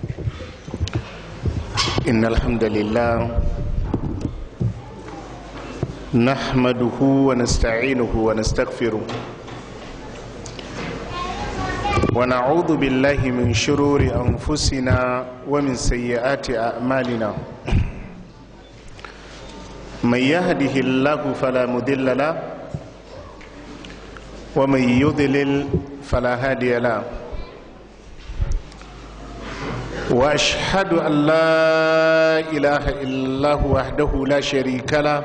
إن الحمد لله نحمده ونستعينه ونستغفره ونعوذ بالله من شرور أنفسنا ومن سيئات أعمالنا من يهده الله فلا مضل له ومن يضلل فلا هادي له واشهد ان لا اله الا الله وحده لا شريك له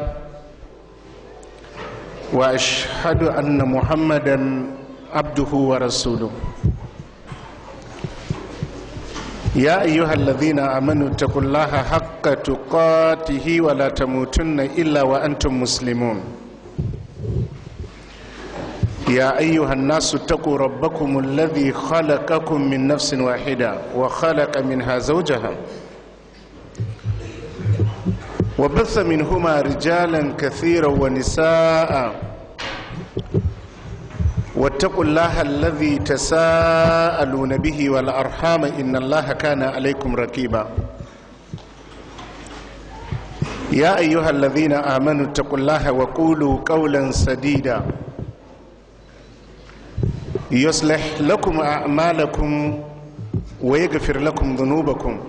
واشهد ان محمدا عبده ورسوله يا ايها الذين امنوا اتقوا الله حق تقاته ولا تموتن الا وانتم مسلمون يا أيها الناس اتقوا ربكم الذي خلقكم من نفس واحدة وخلق منها زوجها وبث منهما رجالا كثيرا ونساء واتقوا الله الذي تساءلون به والأرحام إن الله كان عليكم رقيبا يا أيها الذين آمنوا اتقوا الله وقولوا قولا سديدا يصلح لكم أعمالكم ويغفر لكم ذنوبكم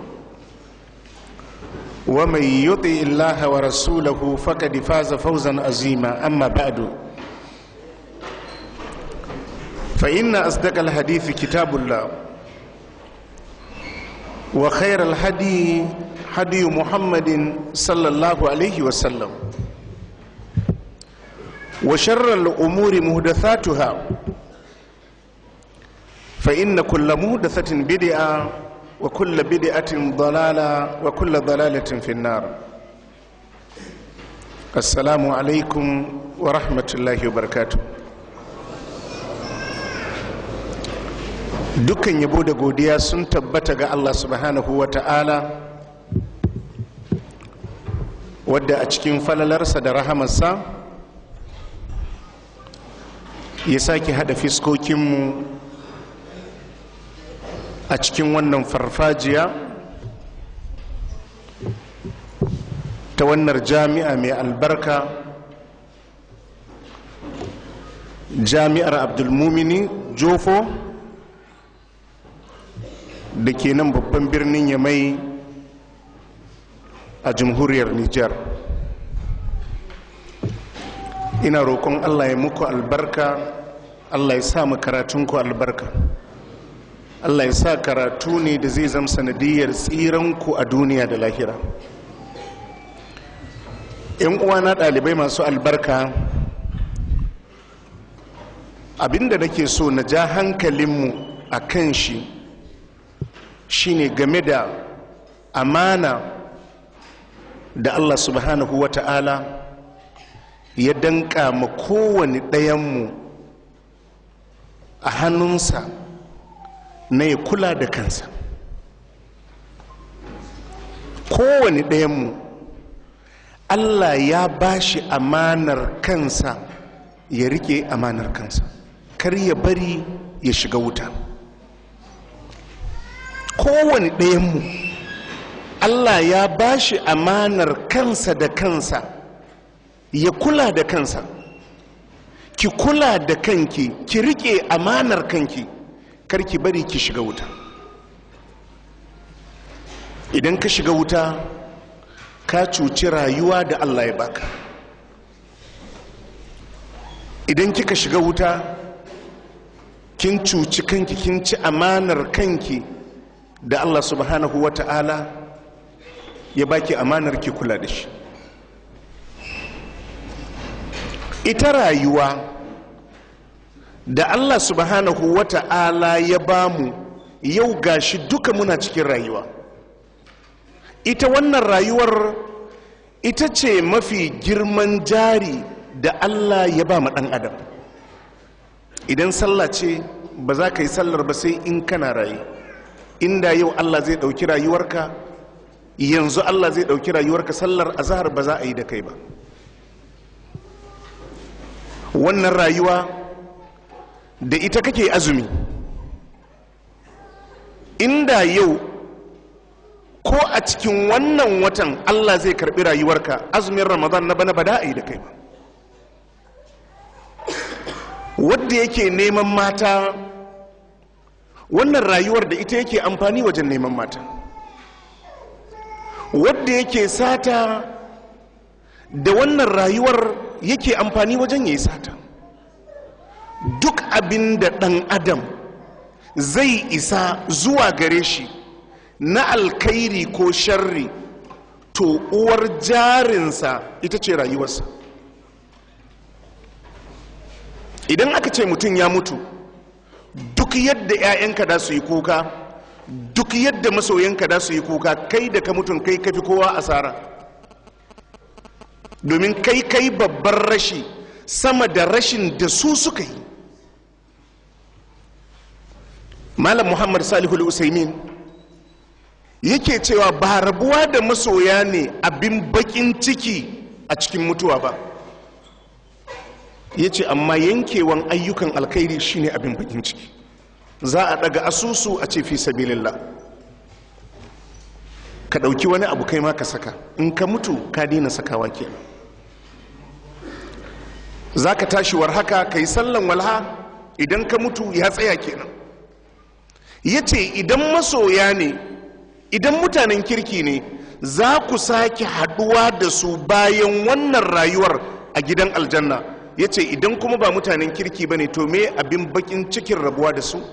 ومن يطع الله ورسوله فقد فاز فوزا عظيما أما بعد فإن أصدق الحديث كتاب الله وخير الهدي هدي محمد صلى الله عليه وسلم وشر الأمور محدثاتها فإن كل مهدثة بدعة وكل بدعة ضلالة وكل ضلالة في النار السلام عليكم ورحمة الله وبركاته dukkan yabo da godiya sun tabbata ga Allah subhanahu wa ta'ala wadda a cikin falalarsa da rahamarsa ya sake hada fiskokinmu a cikin wannan farfajiya ta wannan jami'a mai albarka jami'ar abdulmumini jofo da ke nan babban birnin yamai a jamhuriyar nijar ina roƙon allah ya muku albarka allah ya sa karatunku albarka Allah ya sa karatu ne da zai zama sanadiyar tsiranku a duniya da lahira yan uwana ɗalibai masu albarka abinda nake so na ja hankalinmu a kan shi shine game da amana da Allah subhanahu wa ta'ala ya danka ma kowane ɗayanmu a hannunsa na ya kula da kansa kowane ɗayanmu allah ya ba shi amanar kansa ya rike amanar kansa kar ya bari ya shiga wuta kowane ɗayanmu allah ya ba shi amanar kansa da kansa ya kula da kansa ki kula da kanki ki rike amanar kanki kar ki bari ki shiga wuta idan ka shiga wuta ka cuci rayuwa da allah ya baka idan kika shiga wuta kin cuci kanki kin ci amanar kanki da allah subhanahu wa ta'ala ya baki amanar ki kula da shi ita rayuwa da allah subhanahu wa ta'ala ya bamu yau gashi duka muna cikin rayuwa ita wannan rayuwar ita ce mafi girman jari da allah ya ba ma ɗan adam idan sallah ce ba za ka yi sallar ba sai in kana raye inda yau allah zai ɗauki rayuwarka yanzu allah zai ɗauki rayuwarka sallar azahar ba za a yi da kai ba wannan rayuwa da ita kake azumi inda yau ko a cikin wannan watan allah zai karbi rayuwarka azumin ramadan na bana ba da a yi da kai ba wadda yake neman mata wannan rayuwar da ita yake amfani wajen neman mata wadda yake sata da wannan rayuwar yake amfani wajen ya yi sata duk abin da ɗan adam zai isa zuwa gare shi na alkairi ko sharri to uwar jarinsa ita ce rayuwarsa idan aka ce mutum ya mutu duk yadda 'ya'yanka da su yi kuka duk yadda masoyanka da su yi kuka kai da ka mutum kai kafi kowa asara domin kai kai babban rashi sama da rashin da su suka yi malam muhammad salihul usaimin yake cewa ba rabuwa da masoya ne abin bakin ciki a cikin mutuwa ba ya ce amma yankewan ayyukan alkhairi shine abin bakin ciki za a daga asusu a ce fi sabilillah ka ɗauki wani abu kai ma ka saka in ka mutu ka daina sakawa kenan za ka tashi war haka ka yi sallan walha idan ka mutu ya tsaya kenan ya ce idan masoya ne idan mutanen kirki ne za ku sake haɗuwa da su bayan wannan rayuwar a gidan aljanna ya ce idan kuma ba mutanen kirki ba ne to me abin bakin cikin rabuwa da su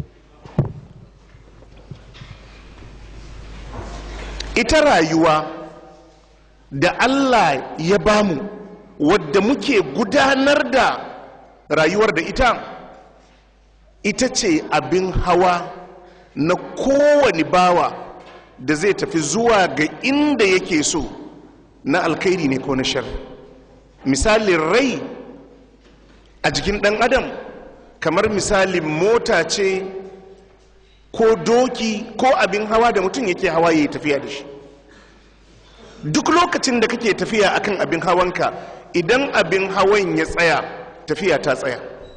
ita rayuwa da allah ya bamu wadda muke gudanar da rayuwar da ita ita ce abin hawa na kowane bawa da zai tafi zuwa ga inda yake so na alkhairi ne ko na shar misalin rai a jikin ɗan adam kamar misalin mota ce ko doki ko abin hawa da mutum yake hawa ya yi tafiya da shi duk lokacin da kake tafiya akan abin hawanka idan abin hawan ya tsaya tafiya ta tsaya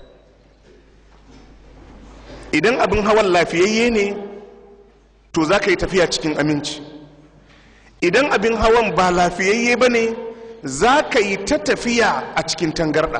idan abin hawan lafiyayye ne to za ka yi tafiya cikin aminci idan abin hawan ba lafiyayye ba ne za ka yi ta tafiya a cikin tangarɗa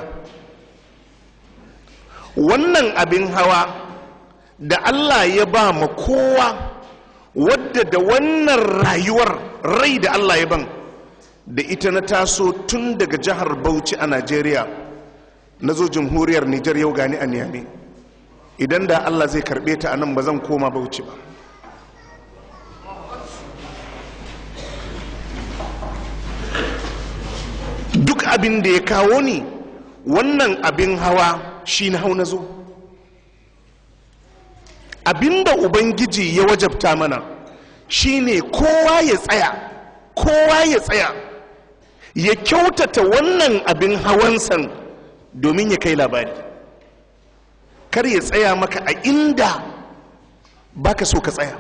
wannan abin hawa da allah ya ba ma kowa wadda da wannan rayuwar rai da allah ya ban da ita na taso tun daga jihar bauchi a najeriya na zo jamhuriyar nijar yau gani a niyami idan da allah zai karbe ta a nan ba zan koma bauchi ba duk abin da ya kawo ni wannan abin hawa shi na hau na zo abin da ubangiji ya wajabta mana shine kowa ya tsaya kowa ya tsaya ya kyautata wannan abin hawansan domin ya kai labari kar ya tsaya maka a inda baka so ka tsaya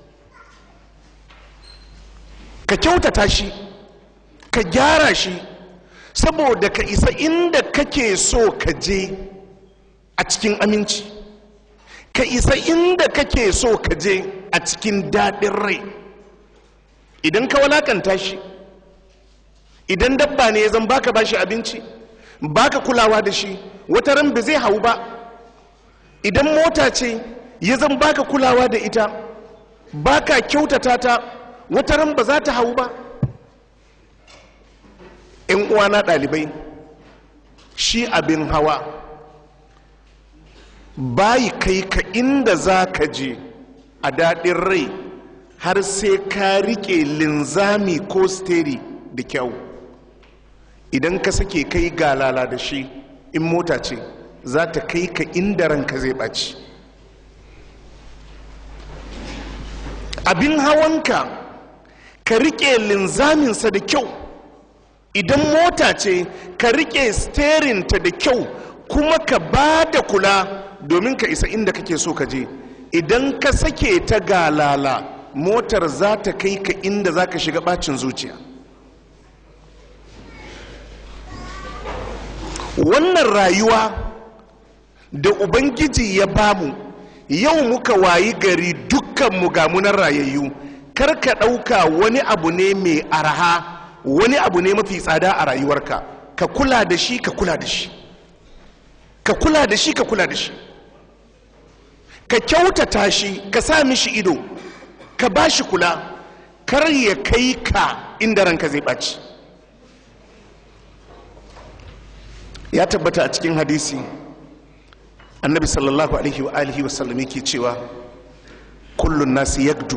ka kyautata shi ka gyara shi saboda ka isa inda kake so ka je a cikin aminci ka isa inda kake so ka je a cikin daɗin rai idan ka walakanta shi idan dabba ne zan baka bashi abinci baka kulawa da shi wata ran ba zai hau ba idan mota ce ya zan baka kulawa da ita baka kyautata ta wata ran ba za ta hau ba in uwana ɗalibai shi abin hawa bayi kai ka inda za ka je a daɗin rai har sai ka riƙe linzami ko steri da kyau idan ka sake kai galala da shi in mota ce za ta kai ka inda ranka zai ɓaci abin hawanka ka riƙe linzaminsa da kyau idan mota ce ka riƙe sterinta da kyau kuma ka ba da kula domin ka isa inda kake so ka je idan ka sake ta galala motar za ta kai ka inda za ka shiga bacin zuciya wannan rayuwa da ubangiji ya bamu yau muka wayi gari dukkanmu gamunan rayayyu kar ka ɗauka wani abu ne mai araha wani abu ne mafi tsada a rayuwarka ka kula da shi ka kula da shi ka kula da shi ka kula da shi ka kyautata shi ka sa mishi ido ka ba shi kula kar ya kai ka inda ranka zai ɓaci ya tabbata a cikin hadisi annabi sallallahu alaihi wa alihi wa sallam yake cewa kullun nasi yagdu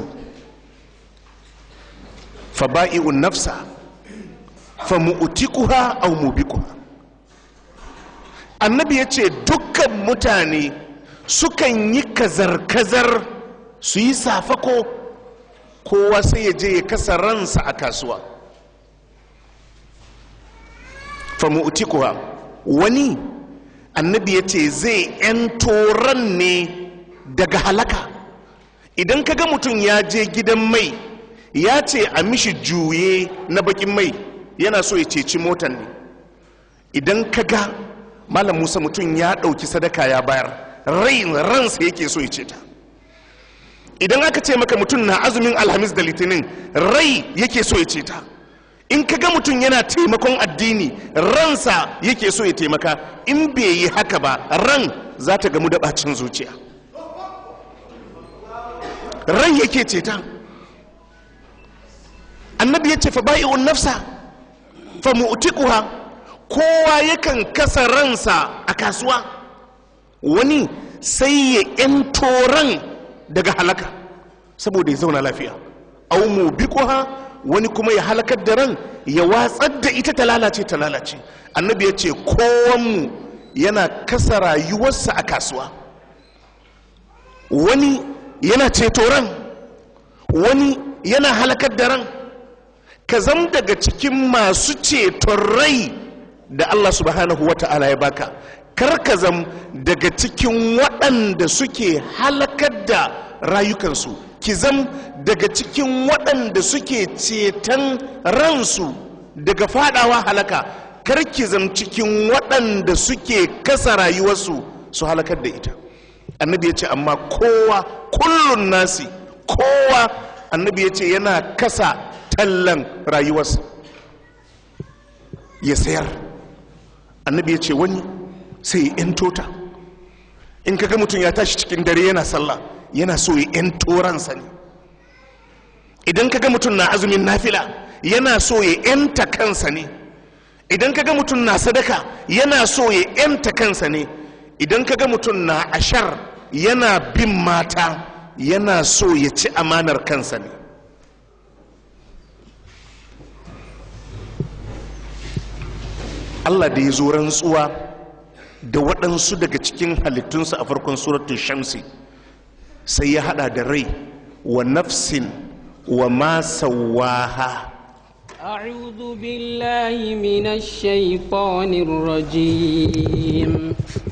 fa ba'i'un nafsa fa mu'tikuha aw mubiquha annabi yace dukkan mutane sukan yi kazar-kazar su yi safako kowa sai ya je ya kasa ransa a kasuwa fa mu'tikuha wani annabi ya ce zai 'yanto ran ne daga halaka idan kaga mutum ya je gidan mai ya ce a mishi juye na bakin mai yana so ya ceci motan ne idan kaga malam musa mutum ya ɗauki sadaka ya bayar rai ransa yake so ya ceta idan aka ce maka mutum na azumin alhamis da litinin rai yake so ya ceta in ka ga mutum yana taimakon addini ransa yake so ya taimaka in bai yi haka ba ran za ta gamu da bacin zuciya ran yake ceta annabi ya ce fa ba'i'un nafsa fa mu'tiquha kowa yakan kasa ransa a kasuwa wani sai ya yanto ran daga halaka saboda ya zauna lafiya au mu biquha wani kuma ya halakar da ran ya watsar da ita ta lalace ta lalace annabi ya ce kowanmu yana kasa rayuwarsa a kasuwa wani yana ceto ran wani yana halakar da ran ka zam daga cikin masu ceton rai da allah subhanahu wa ta'ala ya baka kar ka zam daga cikin waɗanda suke halakar da rayukansu ki zam daga cikin waɗanda suke ceton ransu daga fadawa halaka kar ki zam cikin waɗanda suke kasa rayuwarsu su halakar da ita annabi ya ce amma kowa kullun nasi kowa annabi ya ce yana kasa tallan rayuwarsa ya sayar annabi ya ce wani sai ya 'yan ta in kaga mutum ya tashi cikin dare yana sallah yana so ya 'yan toransa ne idan kaga mutum na azumin nafila yana so ya 'yanta kansa ne idan kaga mutum na sadaka yana so ya 'yanta kansa ne idan kaga mutum na ashar yana bin mata yana so ya ci amanar kansa ne allah da ya zo rantsuwa da waɗansu daga cikin halittunsa a farkon suratun shamsi sai ya hada da rai wa nafsin wa ma sawaha أعوذ بالله من الشيطان الرجيم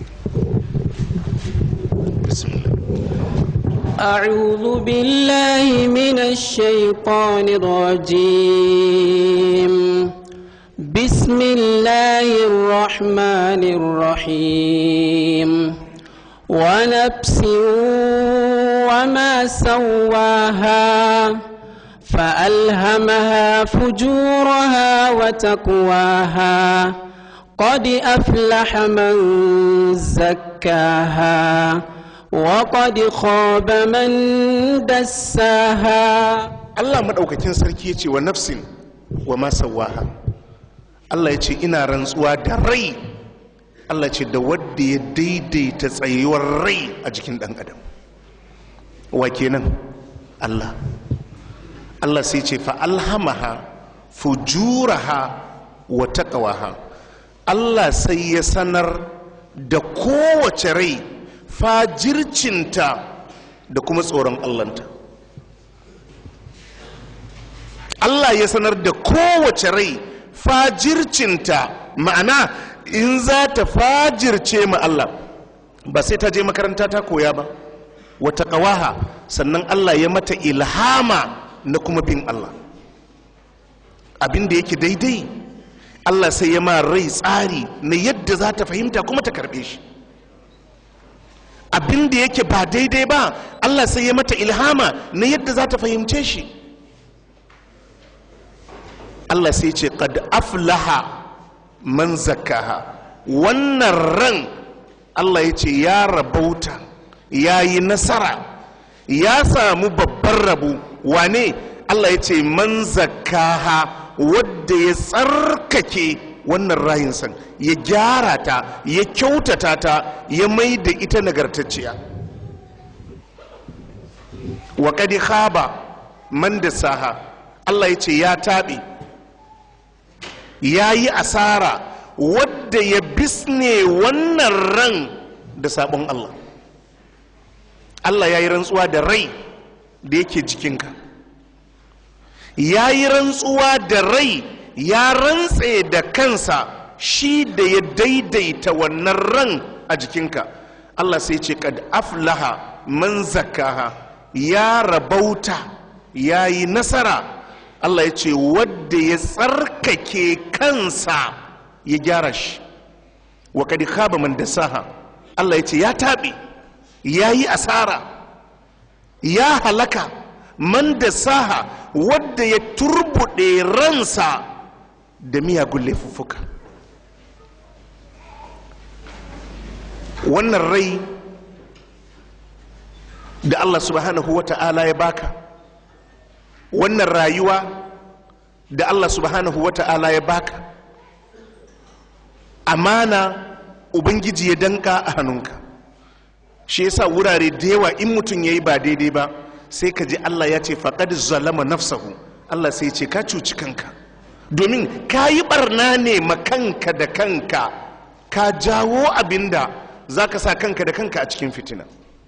أعوذ بالله من الشيطان الرجيم بسم الله الرحمن الرحيم ونفس وما سواها فألهمها فجورها وتقواها قد أفلح من زكاها وقد خاب من دساها allah maɗaukakin sarki ya ce wa nafsin wa ma sawaha allah ya ce ina rantsuwa da rai allah ce da wadda ya daidaita tsayuwar rai a jikin ɗan adam wa kenan allah allah sai ce fa alhamaha fujuraha wa taqwaha allah sai ya sanar da kowace rai fajircinta da kuma tsoron allanta Allah ya sanar da kowace rai fajircinta ma'ana in za ta fajirce ma Allah ba sai ta je makaranta ta koya ba wata ƙawaha sannan Allah ya mata ilhama na kuma bin Allah abin da yake daidai Allah sai ya ma rai tsari na yadda za ta fahimta kuma ta karɓe shi abin da yake ba daidai ba Allah sai ya mata ilhama na yadda za ta fahimce shi Allah sai ce qad aflaha man zakkaha wannan ran Allah ya ce ya rabauta ya yi nasara ya samu babban rabu wane Allah ya ce man zakkaha wadda ya tsarkake wannan rayinsan ya gyara ta ya kyautata ta ya mai da ita nagartacciya wa kadi khaba man da saha Allah ya ce ya taɓe ya yi asara wadda ya bisne wannan ran da sabon Allah Allah ya yi rantsuwa da rai da yake jikinka ya yi rantsuwa da rai ya rantse da kansa shi da ya daidaita wannan ran a jikinka Allah sai ce kad aflaha man zakkaha ya rabauta ya yi nasara Allah ya ce wadda ya tsarkake kansa ya gyara shi wa kad khaba man dasaha Allah ya ce ya taɓe ya yi asara ya halaka man dasaha wadda ya turbuɗe ransa da miyagun laifuffuka wannan rai da Allah subhanahu wa ta'ala ya baka wannan rayuwa da Allah subhanahu wa ta'ala ya baka amana ubangiji ya danka a hannunka shi yasa wurare da yawa in mutum ya yi ba daidai ba sai ka ji Allah ya ce faƙad zalama nafsahu Allah sai ce ka cuci kanka domin ka yi barna ne ma kanka da kanka ka jawo abinda za ka sa kanka da kanka a cikin fitina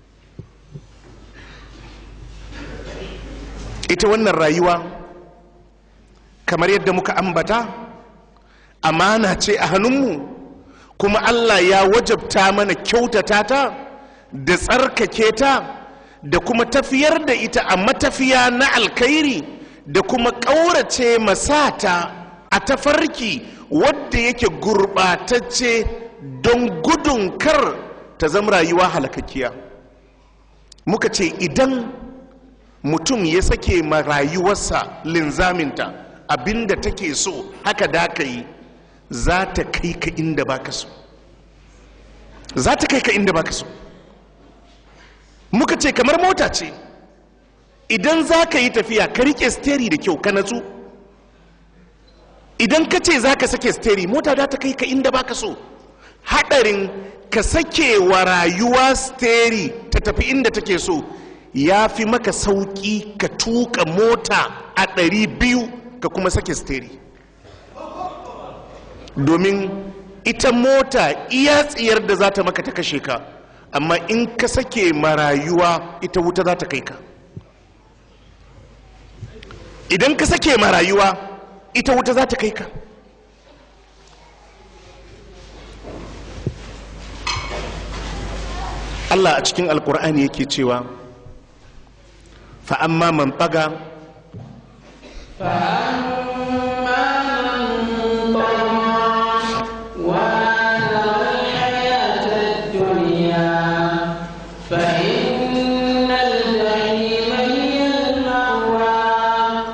ita wannan rayuwa kamar yadda muka ambata amana ce a hannunmu kuma Allah ya wajabta mana kyautata ta da tsarkake ta da kuma tafiyar da ita a matafiya na alkhairi da kuma ƙaurace masata a tafarki wadda yake gurɓatacce don gudun kar ta zama rayuwa halakakkiya muka ce idan mutum ya sake ma rayuwarsa linzaminta abinda take so haka da ka yi za ta kai ka inda baka so za ta kai ka inda baka so muka ce kamar mota ce idan za ka yi tafiya ka rike steri da kyau ka natsu idan ka ce za ka sake steri mota za ta kai ka inda baka so haɗarin ka sake wa rayuwa steri ta tafi inda take so ya fi maka sauƙi ka tuka mota a ɗari biyu ka kuma sake steri domin ita mota iya tsiyar da za ta maka ta kashe ka amma in ka sake marayuwa ita wuta za ta kai ka idan ka sake marayuwa ita wuta za ta kai ka Allah a cikin alkur'ani yake cewa fa'amma man ɓaga فإن الجحيم هي المأوى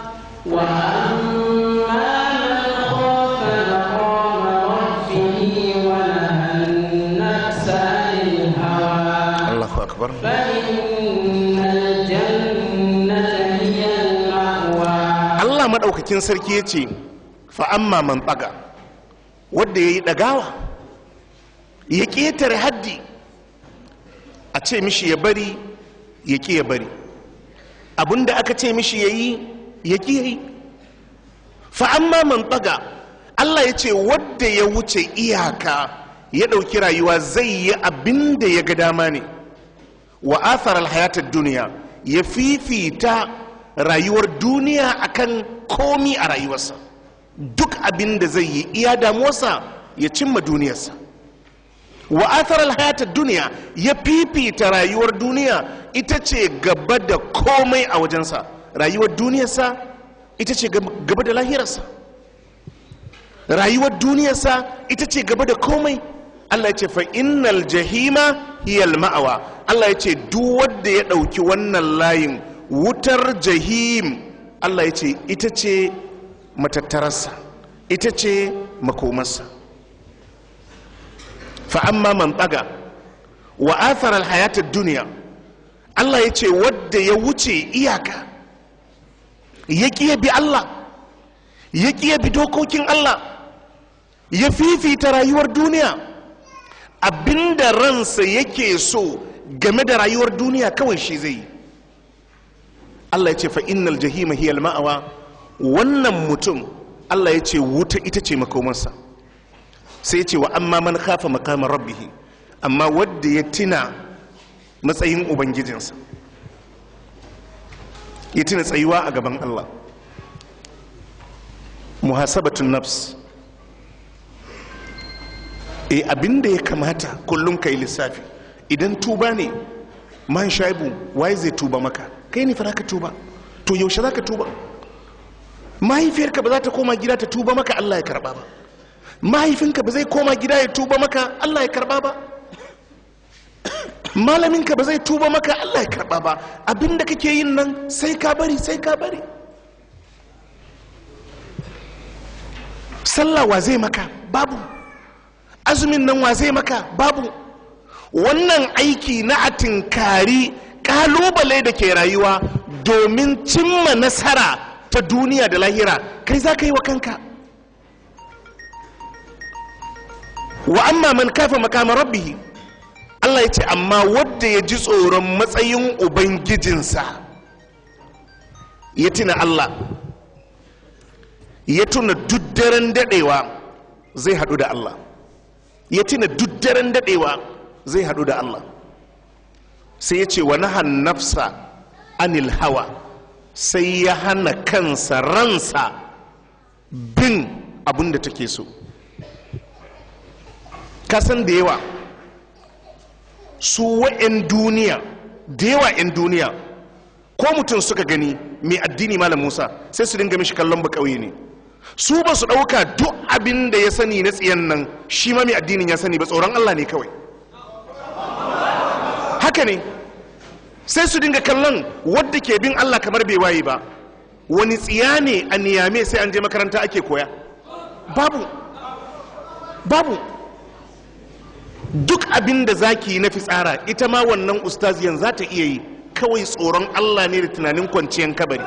وأما من خاف مقام ربه ونهى النفس عن الهوى Allahu akbar فإن الجنة هي المأوى Allah maɗaukakin sarki ya ce fa'amma man ɓaga wadda ya yi ɗagawa ya ƙetare haddi a ce mishi ya bari ya ƙi ya bari abinda aka ce mishi ya yi ya ƙi ya yi fa'amma man ɓaga Allah ya ce wadda ya wuce iyaka ya ɗauki rayuwa zai yi abin da ya ga dama ne wa athar alhayatar duniya ya fifita rayuwar duniya akan komi a rayuwarsa duk abin da zai yi iya damuwarsa ya cimma duniyarsa wa athar alhayatar duniya ya fifita rayuwar duniya ita ce gaba da komai a wajensa rayuwar duniyarsa ita ce gaba da lahirarsa rayuwar duniyarsa ita ce gaba da komai Allah ya ce fa innal jahima hiyal ma'awa Allah ya ce duk wanda ya ɗauki wannan layin wutar jahim Allah ya ce ita ce matattararsa ita ce makomarsa fa'amma man tsaga wa athara alhayatar duniya Allah ya ce wadda ya wuce iyaka ya ƙiya bi Allah ya ƙiya bi dokokin Allah ya fifita rayuwar duniya abinda ransa yake so game da rayuwar duniya kawai shi zai yi Allah ya ce fa innal jahima hiyal ma'awa wannan mutum Allah ya ce wuta ita ce makomarsa sai ya ce wa amma man khafa maqama rabbih amma wadda ya tina matsayin ubangijinsa ya tina tsayuwa a gaban Allah muhasabatun nafs e abinda ya kamata kullum ka yi lissafi idan tuba ne man shaibu waye zai tuba maka kai ne fa ka tuba to yaushe za ka tuba mahaifiyarka ba za ta koma gida ta tuba maka Allah ya karba ba mahaifinka ba zai koma gida ya tuba maka Allah ya karba ba malaminka ba zai tuba maka Allah ya karba ba abinda kake yin nan sai ka bari sai ka bari sallah wa zai maka babu azumin nan wa zai maka babu wannan aiki na atinkari kalubale da ke rayuwa domin cimma nasara ta duniya da lahira kai za ka yi wa kanka wa amma man kafa makama rabbihi Allah ya ce amma wadda ya ji tsoron matsayin ubangijinsa ya tuna Allah ya tuna daren dadewa zai hadu da Allah ya tuna daren dadewa zai hadu da Allah sai ya ce wa nahan nafsa anil hawa sai ya hana kansa ransa bin abin da take so kasan da yawa su wa'yan duniya da yawa 'yan duniya ko mutum suka gani mai addini malam musa sai su dinga mishi kallon bakauye ne su ba su ɗauka duk abin da ya sani na tsiyan nan shi ma mai addinin ya sani ba tsoron allah ne kawai haka ne sai su dinga kallon wadda ke bin allah kamar bai waye ba wani tsiya ne a niyame sai an je makaranta ake koya babu babu duk abin da za ki yi na fitsara ita ma wannan ustaziyan za ta iya yi kawai tsoron allah ne da tunanin kwanciyar kabari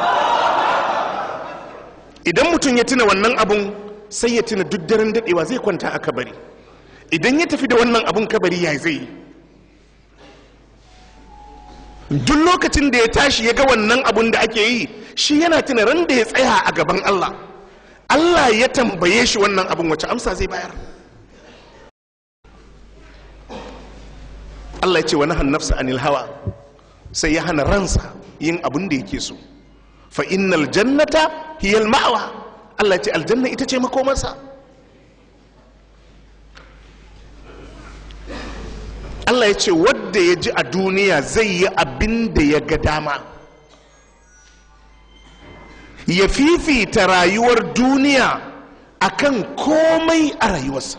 idan mutum ya tuna wannan abun sai ya tuna duk daren dadewa zai kwanta a kabari idan ya tafi da wannan abun kabari ya zai yi duk lokacin da ya tashi ya ga wannan abun da ake yi shi yana tuna ran da ya tsaya a gaban allah allah ya tambaye shi wannan abun wace amsa zai bayar Allah ya ce wa nahan nafsa anil hawa sai ya hana ransa yin abin da yake so fa innal jannata hiyal ma'wa Allah ya ce aljanna ita ce makomarsa Allah ya ce wadda ya ji a duniya zai yi abin da ya ga dama ya fifita rayuwar duniya akan komai a rayuwarsa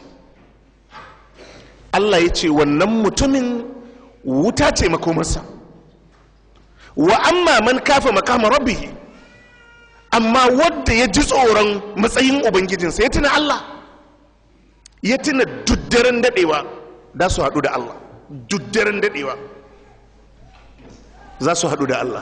Allah ya ce wannan mutumin wuta ce makomarsa wa amma man kafa makama rabbihi amma wadda ya ji tsoron matsayin ubangijinsa ya tuna Allah ya tuna duddaren dadewa za su haɗu da Allah duddaren dadewa za su haɗu da Allah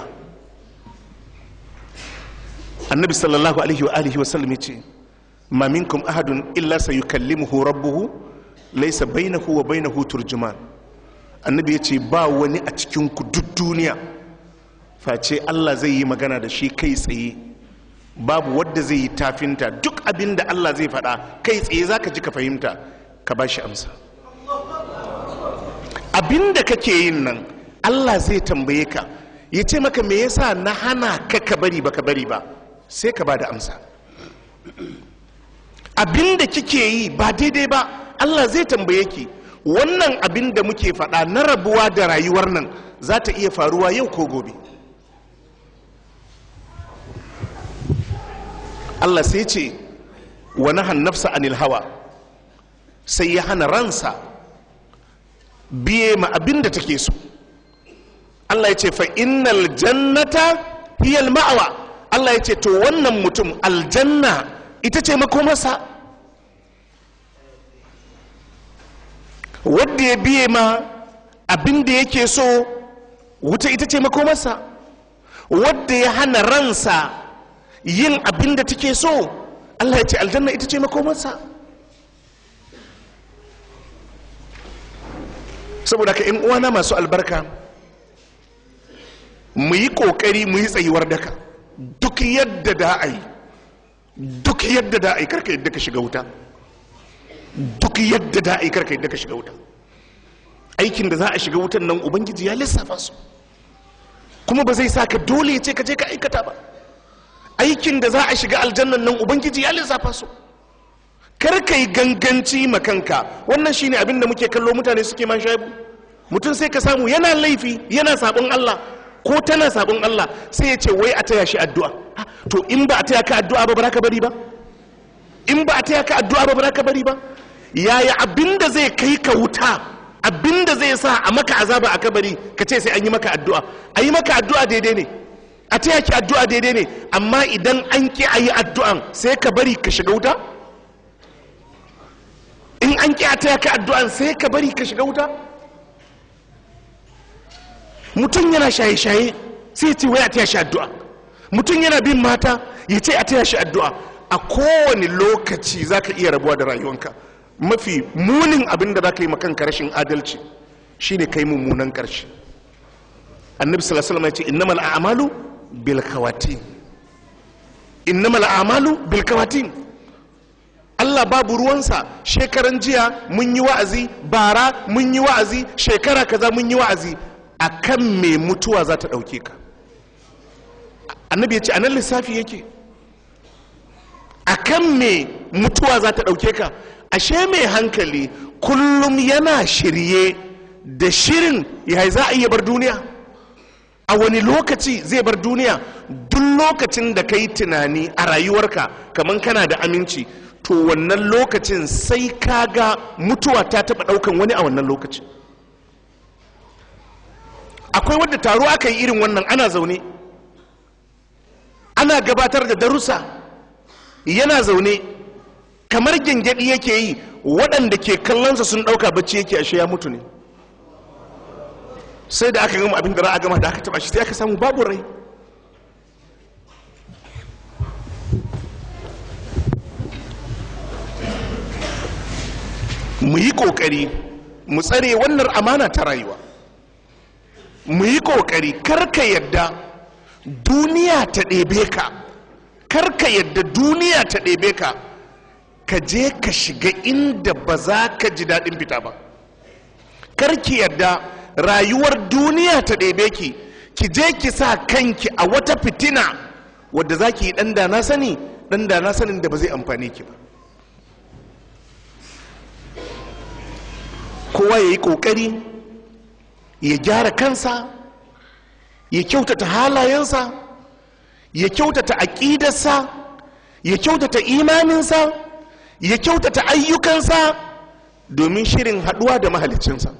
annabi sallallahu alaihi wa alihi wa sallam ya ce ma minkum ahadun illa sayukallimuhu rabbuhu laisa bainahu wa bainahu turjuman annabi ya ce ba wani a cikin ku duk duniya face Allah zai yi magana da shi kai tsaye babu wadda zai yi tafinta duk abin da Allah zai faɗa kai tsaye za ka ji ka fahimta ka ba shi amsa abin da kake yin nan Allah zai tambaye ka ya ce maka me yasa na hana ka ka bari ba ka bari ba sai ka ba da amsa abin da kike yi ba daidai ba Allah zai tambaye ki wannan abin da muke faɗa na rabuwa da rayuwar nan za ta iya faruwa yau ko gobe Allah sai ce wa nahan nafsa anil hawa sai ya hana ransa biye ma abin da take so Allah ya ce fa innal jannata hiyal ma'awa Allah ya ce to wannan mutum aljanna ita ce makomarsa wadda ya biye ma abin da yake so wuta ita ce makomarsa wadda ya hana ransa yin abin da take so Allah ya ce aljanna ita ce makomarsa saboda ka in uwana masu albarka mu yi kokari mu yi tsayuwar daka duk yadda da a yi duk yadda da a yi karka yadda ka shiga wuta duk yadda da a yi karka yadda ka shiga wuta aikin da za a shiga wutan nan ubangiji ya lissafa su kuma ba zai sa ka dole ya ce ka je ka aikata ba aikin da za a shiga aljannan nan ubangiji ya lissafa su kar ka yi ganganci makanka wannan shine abin da muke kallo mutane suke man shaibu mutum sai ka samu yana laifi yana sabon Allah ko tana sabon Allah sai ya ce wai a taya shi addu'a Ah, to in ba a taya ka addu'a ba ba za ka bari ba in ba a taya ka addu'a ba ba za ka bari ba yaya abin da zai kai ka wuta abin da zai sa a maka azaba a kabari ka ce sai an yi maka addu'a a yi maka addu'a daidai ne a taya ki addu'a daidai ne amma idan an ki a yi addu'an sai ka bari ka shiga wuta in an ki a taya ka addu'an sai ka bari ka shiga wuta mutum yana shaye-shaye sai ya ce wai a taya shi addu'a mutum yana bin mata ya ce a taya shi addu'a a kowane lokaci za ka iya rabuwa da rayuwanka mafi munin abin da za ka yi makanka rashin adalci shine kai mummunan karshe annabi sallallahu alaihi wasallam ya ce innamal a'malu bil khawatim innamal a'malu bil khawatim Allah babu ruwansa shekaran jiya mun yi wa'azi bara mun yi wa'azi shekara kaza mun yi wa'azi akan me mutuwa za ta ɗauke ka annabi ya ce anan lissafi yake akan me mutuwa za ta ɗauke ka ashe mai hankali kullum yana shirye da shirin ya za a iya bar duniya a wani lokaci zai bar duniya duk lokacin da ka yi tunani a rayuwarka kamar kana da aminci to wannan lokacin sai ka ga mutuwa ta taɓa ɗaukan wani a wannan lokacin akwai wadda taro aka yi irin wannan ana zaune ana gabatar da darussa yana zaune kamar gyangyaɗi yake yi waɗanda ke kallonsa sun ɗauka bacci yake ashe ya mutu ne sai da aka gama abin da ra'a gama da aka taba shi sai aka samu babu rai mu yi ƙoƙari mu tsare wannan amana ta rayuwa mu yi ƙoƙari karka yadda duniya ta ɗebe ka karka yadda duniya ta ɗebe ka ka je ka shiga inda ba za ka ji daɗin fita ba karki yadda rayuwar duniya ta ɗebe ki ki je ki sa kanki a wata fitina wadda za ki yi ɗan da na sani ɗan da na sanin da ba zai amfani ki ba kowa ya yi ƙoƙari ya gyara kansa ya kyautata halayensa ya kyautata aƙidarsa ya kyautata imaninsa ya kyautata ayyukansa domin shirin haɗuwa da mahalicinsa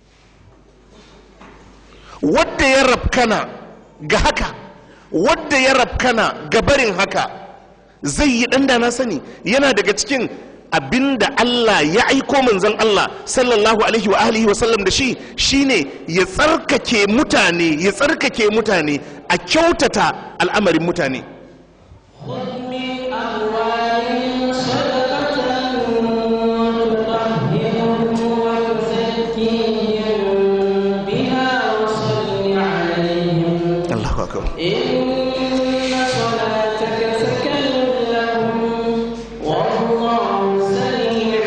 wadda ya rafkana ga haka wadda ya rafkana ga barin haka zai yi ɗan da na sani yana daga cikin abinda Allah ya aiko manzon Allah sallallahu alaihi wa alihi wa sallam da shi shine ya tsarkake mutane ya tsarkake mutane a kyautata al'amarin mutane خذ من أموالهم صدقة تطهرهم وتزكيهم بها وصل عليهم Allahu akbar إن صلاتك سكن لهم والله سميع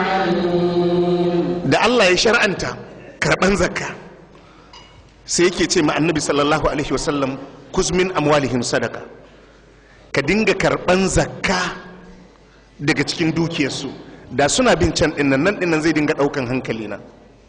عليم da Allah ya shar'anta karban zakka sai yake ce ma annabi sallallahu alaihi wasallam kuzmin amwalihim sadaka ka dinga karban zakka daga cikin dukiyarsu da suna bin can dinnan nan dinnan zai dinga daukan hankali na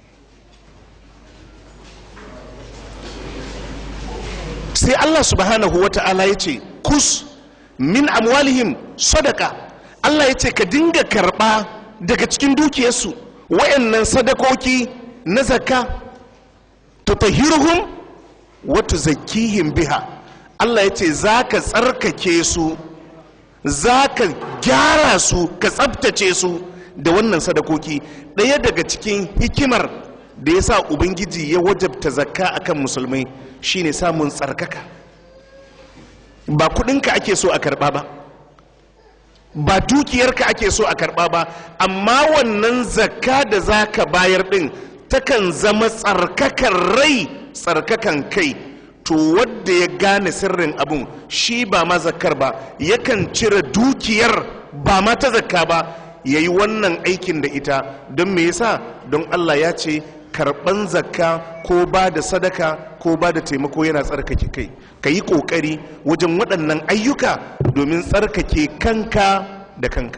sai Allah subhanahu wa ta'ala ya ce kus min amwalihim sadaka Allah ya ce ka dinga karba daga cikin dukiyarsu wayannan sadakoki na zakka tutahhiruhum wa tuzakkihim biha Allah ya ce za ka tsarkake su za ka gyara su ka tsabtace su da wannan sadakoki ɗaya daga cikin hikimar da ya sa ubangiji ya wajabta zakka akan musulmai shine samun tsarkaka ba kudinka ake so a karba ba ba dukiyarka ake so a karba ba amma wannan zakka da za ka bayar din takan zama tsarkakan rai tsarkakan kai to wadda ya gane sirrin abun shi ba ma zakkar ba yakan cire dukiyar ba ma ta zakka ba ya yi wannan aikin da ita don me yasa don allah ya ce karban zakka ko ba da sadaka ko ba da taimako yana tsarkake kai ka yi ƙoƙari wajen waɗannan ayyuka domin tsarkake kanka da kanka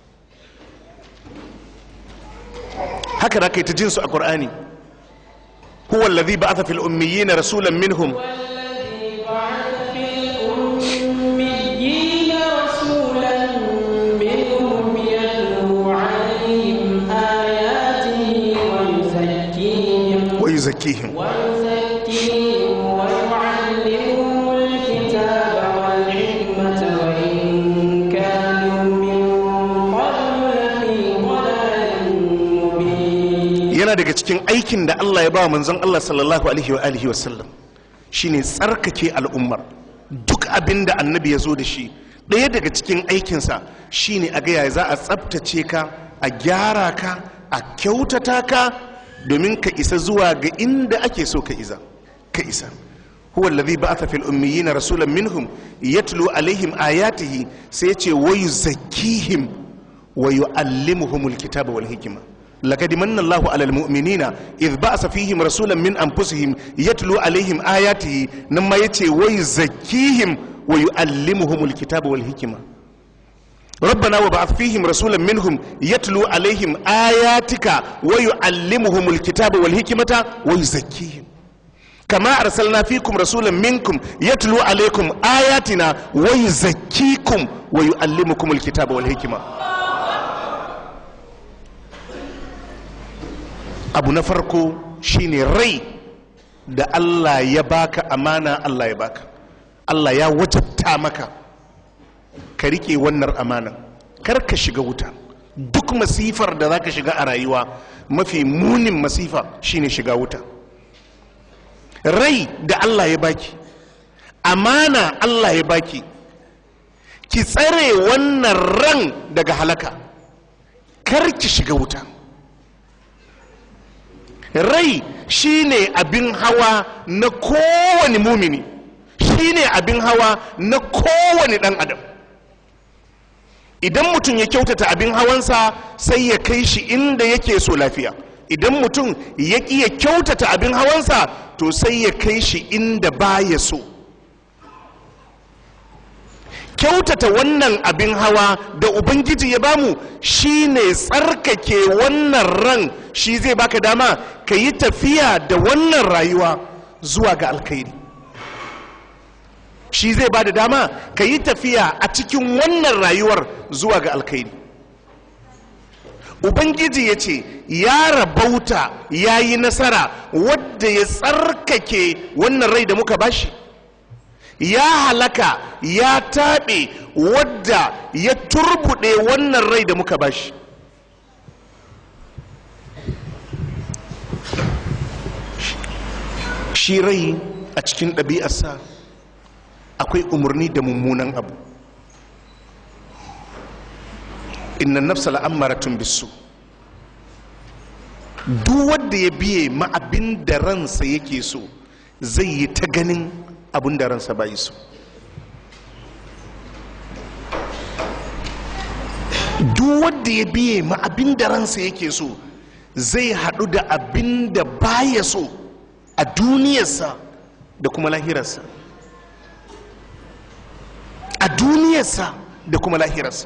haka da ka yi ta jinsu a ƙur'ani huwa allazi ba'atha fil ummiyina rasulan minhum والذي بعث في الأميين رسولا منهم يتلو عليهم آياته ويزكيهم wa yuzakkihim ويزكيهم ويعلمهم الكتاب والحكمة وإن كانوا من قبل لفي ضلال مبين yana daga cikin aikin da Allah ya ba wa manzon Allah sallallahu alaihi wa alihi wasallam shine tsarkake al'ummar duk abin da annabi ya zo da shi ɗaya daga cikin aikinsa shine a gaya za a tsabtace ka a gyara ka a kyautata ka domin ka isa zuwa ga inda ake so ka isa ka isa huwa alladhi ba'atha fil ummiyina rasulan minhum yatlu alaihim ayatihi sai ya ce wa yuzakkihim wa yu'allimuhumul kitaba wal hikma لقد من الله على المؤمنين إذ بعث فيهم رسولا من أنفسهم يتلو عليهم آياته نما يتي ويزكيهم ويعلمهم الكتاب والحكمة ربنا وبعث فيهم رسولا منهم يتلو عليهم آياتك ويعلمهم الكتاب والحكمة ويزكيهم كما أرسلنا فيكم رسولا منكم يتلو عليكم آياتنا ويزكيكم ويعلمكم الكتاب والحكمة abu na farko shine rai da Allah ya baka amana Allah ya baka Allah ya wajabta maka ka rike wannan amanan kar ka shiga wuta duk masifar da zaka shiga a rayuwa mafi munin masifa shine shiga wuta rai da Allah ya baki amana Allah ya baki ki tsare wannan ran daga halaka kar ki shiga wuta rai shine abin hawa na kowane mumini shine abin hawa na kowane dan adam idan mutum ya kyautata abin hawansa sai ya kai shi inda yake so lafiya idan mutum ya ƙi ya kyautata abin hawansa to sai ya kai shi inda baya so kyautata wannan abin hawa da ubangiji ya bamu shine tsarkake wannan ran shi zai baka dama ka yi tafiya da wannan rayuwa zuwa ga alkhairi shi zai ba da dama ka yi tafiya a cikin wannan rayuwar zuwa ga alkhairi ubangiji ya ce ya rabauta ya yi nasara wadda ya tsarkake wannan rai da muka bashi ya halaka ya taɓe wadda ya turbuɗe wannan rai da muka bashi shi rai a cikin ɗabi'arsa akwai umarni da mummunan abu inna nafsa la'ammaratun bisu duk wanda ya biye ma abin da ransa yake so zai yi ta ganin abin da ransa bai so duk wanda ya biye ma abin da ransa yake so zai haɗu da abin da baya so a duniyarsa da kuma lahirarsa a duniyarsa da kuma lahirarsa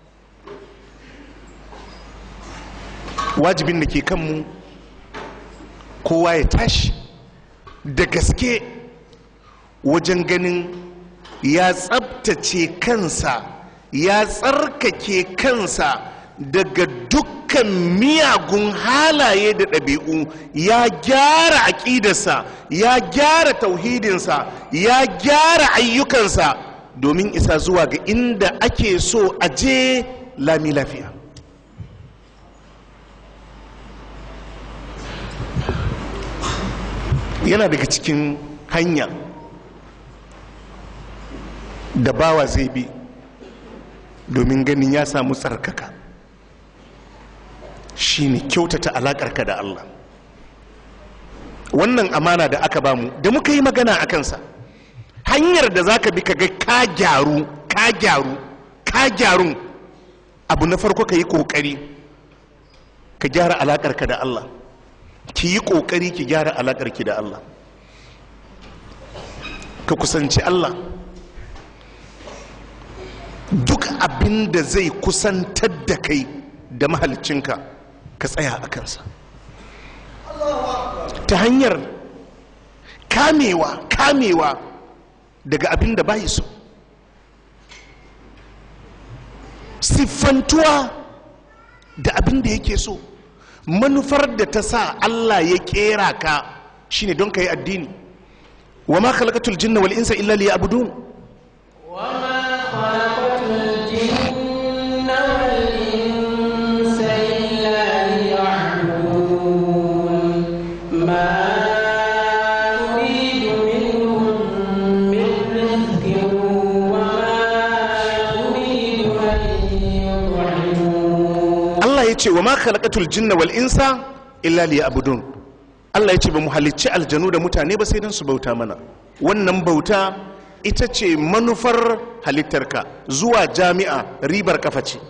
wajibin da ke kanmu kowa ya tashi da gaske wajen ganin ya tsabtace kansa ya tsarkake kansa daga dukkan miyagun halaye da ɗabi'u ya gyara aƙidarsa ya gyara tauhidinsa ya gyara ayyukansa domin isa zuwa ga inda ake so a je lami lafiya yana daga cikin hanya da bawa zai bi domin ganin ya samu tsarkaka shine kyautata alaƙarka da Allah wannan amana da aka bamu da muka yi magana a kansa hanyar da za ka bi ka ga ka gyaru ka gyaru ka gyarun abu na farko ka yi ƙoƙari ka gyara alaƙarka da Allah ki yi ƙoƙari ki gyara alaƙarki da Allah ka kusanci Allah duk abin da zai kusantar da kai da mahalicinka ka tsaya a kansa ta hanyar kamewa kamewa daga abin da bayi so siffantuwa da abin da yake so manufar da ta sa Allah ya kera ka shine don ka yi addini wa ma khalaqatul jinna wal insa illa liya'budun وما خلقت الجن والإنس إلا ليعبدون ما أريد منهم من رزق وما أريد أن يطعمون Allah ya ce wa ma khalaqatul jinna wal insa illa liya'budun Allah ya ce ba mu halicci aljanu da mutane ba sai don su bauta mana wannan bauta ita ce manufar halittarka zuwa jami'a ribar kafa ce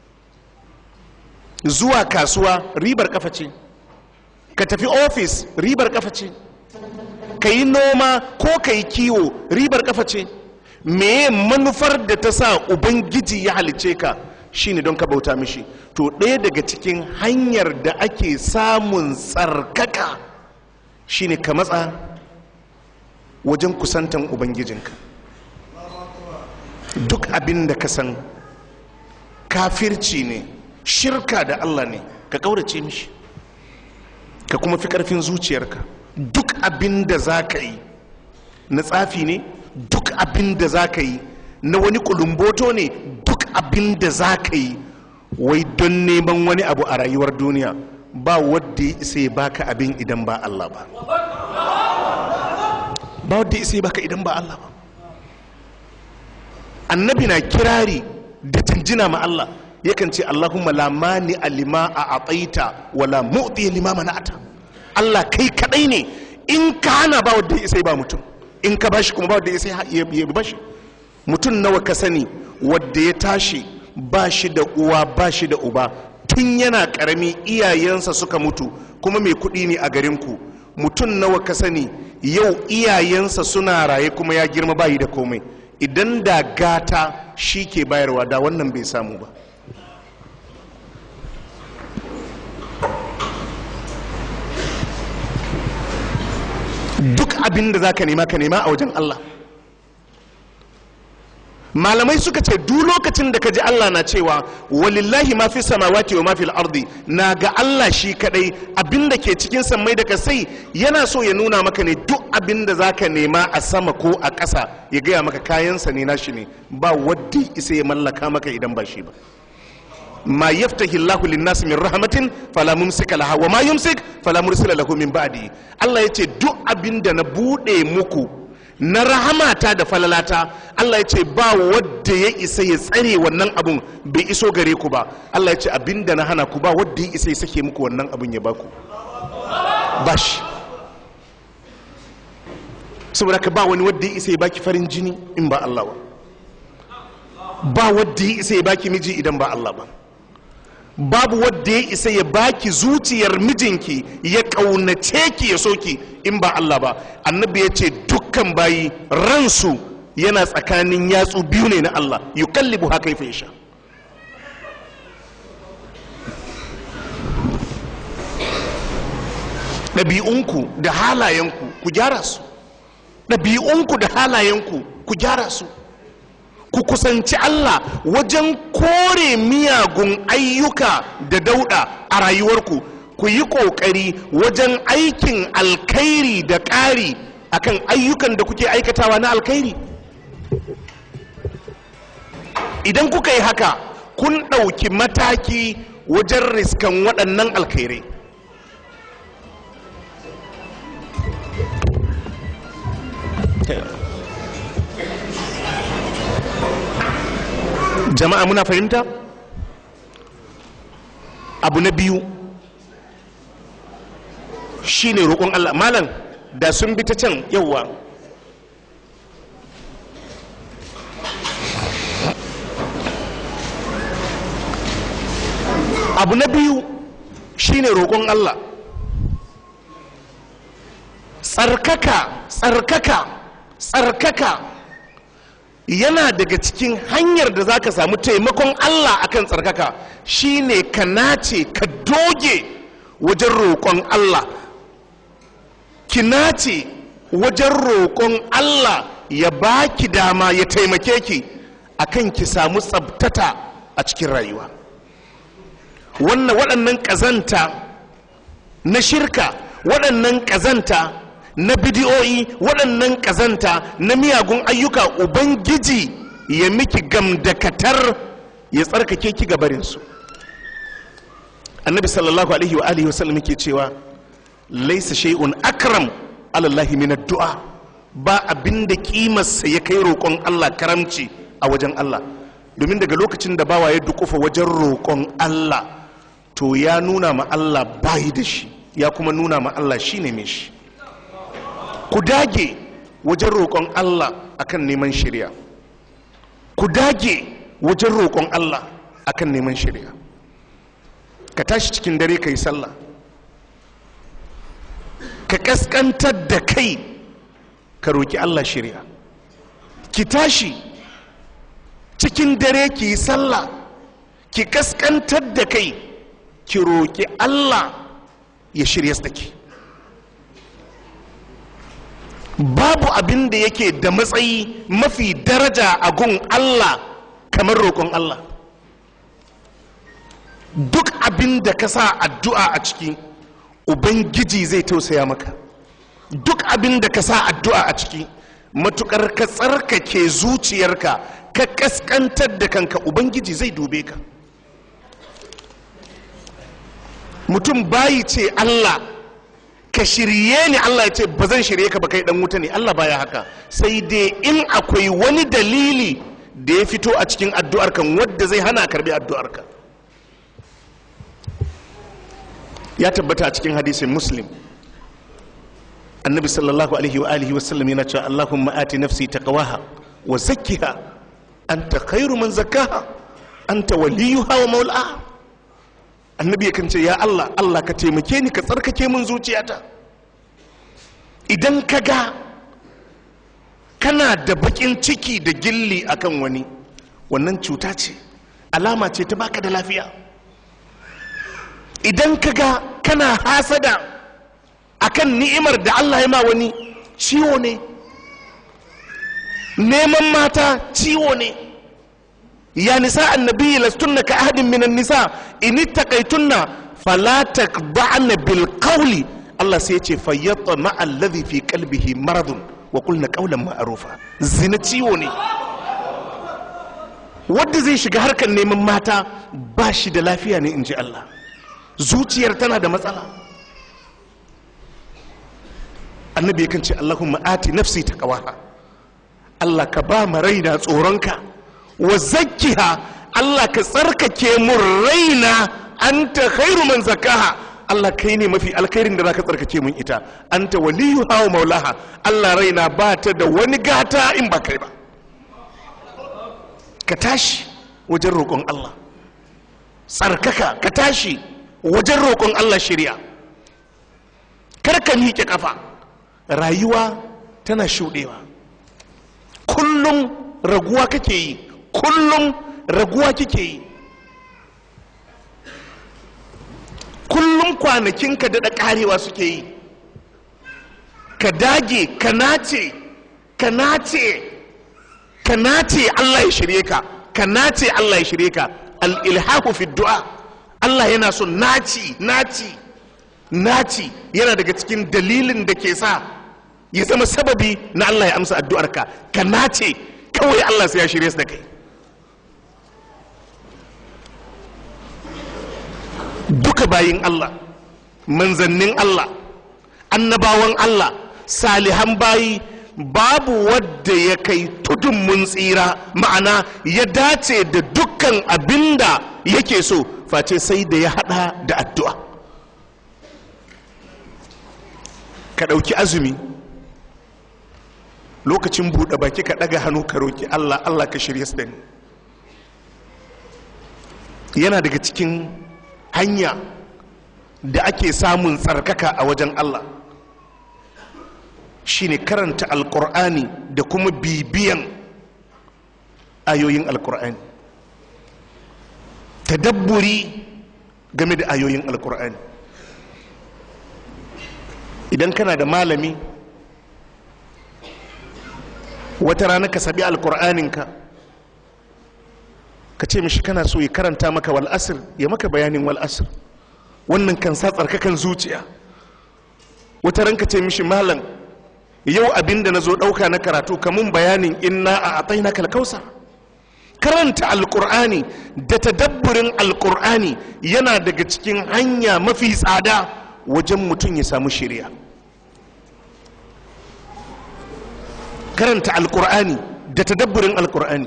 zuwa kasuwa ribar kafa ce ka tafi ofis ribar kafa ce ka yi noma ko ka yi kiwo ribar kafa ce meye manufar da ta sa ubangiji ya halice ka shine don ka bauta mishi to ɗaya daga cikin hanyar da ake samun tsarkaka shine ka matsa wajen kusantan ubangijinka duk abin da ka san kafirci ne shirka da allah ne ka kaurace mishi ka kuma fi karfin zuciyarka duk abin da za ka yi na tsafi ne duk abin da za ka yi na wani kulumboto ne duk abin da za ka yi wai don neman wani abu a rayuwar duniya ba wadda ya isa ya baka abin idan ba Allah ba ba wadda ya isa ya baka idan ba Allah ba annabi na kirari da jinjina ma Allah yakan ce Allahumma la mani alima a ataita wala mu'ti lima mana'ata Allah kai kadai ne in ka hana ba wadda ya isa ya ba mutum in ka bashi kuma ba wadda ya isa ya ya bashi mutum nawa ka sani wadda ya tashi ba shi da uwa ba shi da uba tun yana karami iyayensa suka mutu kuma mai kuɗi ne a garinku mutum nawa ka sani yau iyayensa suna raye kuma ya girma bayi da komai idan da gata shi ke bayarwa da wannan bai samu ba duk abin da za ka nema ka nema a wajen Allah malamai suka ce duk lokacin da ka ji Allah na cewa walillahi ma fi samawati wa ma fil ardi na ga Allah shi kadai abin da ke cikin sammai da kasai yana so ya nuna maka ne duk abin da zaka nema a sama ko a ƙasa ya gaya maka kayansa ne nashi ne ba wadda isa ya mallaka maka idan ba shi ba ma yaftahi Allahu lin-nas min rahmatin fala mumsika laha wa ma yumsik fala mursila lahu min ba'di Allah yace duk abin da na bude muku na rahamata da falalata Allah ya ce ba wadda ya isa ya tsare wannan abun bai iso gare ku ba Allah ya ce abinda na hana ku ba wadda ya isa ya sake muku wannan abun ya baku ba shi saboda ka ba wani wadda ya isa ya baki farin jini in ba Allah ba ba wadda ya isa ya baki miji idan ba Allah ba babu wadda ya isa ya baki zuciyar mijinki ya kaunace ki ya soki in ba Allah ba annabi ya ce dukkan bayi ransu yana tsakanin yatsu biyu ne na Allah yukallibu haka ya sha ɗabi'unku da halayenku ku gyara su ɗabi'unku da halayenku ku gyara su ku kusanci Allah wajen kore miyagun ayyuka da dauda a rayuwarku ku yi ƙoƙari wajen aikin alkhairi da ƙari akan ayyukan da kuke aikatawa na alkhairi idan kuka yi haka kun ɗauki mataki wajen riskan waɗannan alkhairai jama'a muna fahimta abu na biyu shine roƙon Allah malam da sun bi ta can yauwa abu na biyu shine roƙon Allah tsarkaka tsarkaka tsarkaka yana daga cikin hanyar da za ka samu taimakon Allah akan tsarkaka shine ka nace ka doge wajen roƙon Allah ki nace wajen roƙon Allah ya baki dama ya taimake ki akan ki samu tsabtata a cikin rayuwa wannan waɗannan ƙazanta na shirka waɗannan ƙazanta na bidiyoyi waɗannan ƙazanta na miyagun ayyuka ubangiji ya miki gamdakatar ya tsarkake ki gabarinsu annabi sallallahu alaihi wa alihi wasallam yake cewa laisa shay'un akram alallahi min addu'a ba abin da kimarsa ya kai roƙon Allah karamci a wajen Allah domin daga lokacin da bawa ya dukufa wajen roƙon Allah to ya nuna ma Allah bayi da shi ya kuma nuna ma Allah shine mai shi ku dage wajen roƙon Allah akan neman shirya ku dage wajen roƙon Allah akan neman shirya ka tashi cikin dare ka yi sallah ka kaskantar da kai ka roƙi Allah shirya ki tashi cikin dare ki yi sallah ki kaskantar da kai ki roƙi Allah ya shirya da ki babu abin da yake da matsayi mafi daraja a gun Allah kamar roƙon Allah duk abin da ka sa addu'a a ciki ubangiji zai tausaya maka duk abin da ka sa addu'a a ciki matukar ka tsarkake zuciyarka ka kaskantar da kanka ubangiji zai dube ka mutum bayi ce Allah ka shirye ni Allah ya ce ba zan shirye ka ba kai dan wuta ne Allah baya haka sai dai in akwai wani dalili da ya fito a cikin addu'ar kan wadda zai hana karbi addu'ar ka ya tabbata a cikin hadisin muslim annabi sallallahu alaihi wa alihi wasallam yana cewa Allahumma ati nafsi taqwaha wa zakkiha anta khairu man zakkaha anta waliyuha wa maulaha annabi yakan ce ya Allah Allah ka taimake ni ka tsarkake min zuciyata idan ka ga kana da bakin ciki da gilli akan wani wannan cuta ce alama ce ta baka da lafiya idan ka ga kana hasada akan ni'imar da Allah ya ma wani ciwo ne neman mata ciwo ne ya nisa annabi lastunna ka ahadin minan nisa in taqaytunna fala taqba'na bil qawli Allah sai ya ce fayyata ma alladhi fi qalbihi maradun wa qulna qawlan ma'rufa zina ciwo ne wanda zai shiga harkar neman mata ba shi da lafiya ne in ji Allah zuciyar tana da matsala annabi yakan ce Allahumma ati nafsi taqwaha Allah ka ba ma raina tsoronka wa zakkiha Allah ka tsarkake mun raina anta khairu man zakaha Allah kai ne mafi alkhairin da zaka tsarkake mun ita anta waliyuha wa maulaha Allah raina ba ta da wani gata in ba kai ba ka tashi wajen roƙon Allah tsarkaka ka tashi wajen roƙon Allah shirya kar ka miƙe ƙafa rayuwa tana shuɗewa kullum raguwa kake yi kullum raguwa kike yi kullum kwanakinka daɗa ƙarewa suke yi ka dage ka nace ka nace ka nace Allah ya shirye ka ka nace Allah ya shirye ka al-ilhahu fi du'a Allah yana so naci naci naci yana daga cikin dalilin da ke sa ya zama sababi na Allah ya amsa addu'arka ka nace kawai Allah sai ya shirye su da kai duka bayin Allah manzannin Allah annabawan Allah salihan bayi babu wadda ya kai tudun mun tsira ma'ana ya dace da dukkan abinda yake so face sai da ya hada da addu'a ka ɗauki azumi lokacin buɗe baki ka ɗaga hannu ka roki Allah Allah ka shirya su da ni yana daga cikin hanya da ake samun tsarkaka a wajen Allah shine karanta alkur'ani da kuma bibiyan ayoyin alkur'ani tadabburi game da ayoyin alkur'ani idan kana da malami wata rana ka sabi alkur'aninka ka ce mishi kana so ya karanta maka wal asir ya maka bayanin wal asir wannan kan sa tsarkakan zuciya wata ran ka ce mishi malam yau abinda na zo ɗauka na karatu kamun bayanin inna a atai na kalkausa karanta alkur'ani da tadabburin alkur'ani yana daga cikin hanya mafi tsada wajen mutum ya samu shirya karanta alkur'ani da tadabburin alkur'ani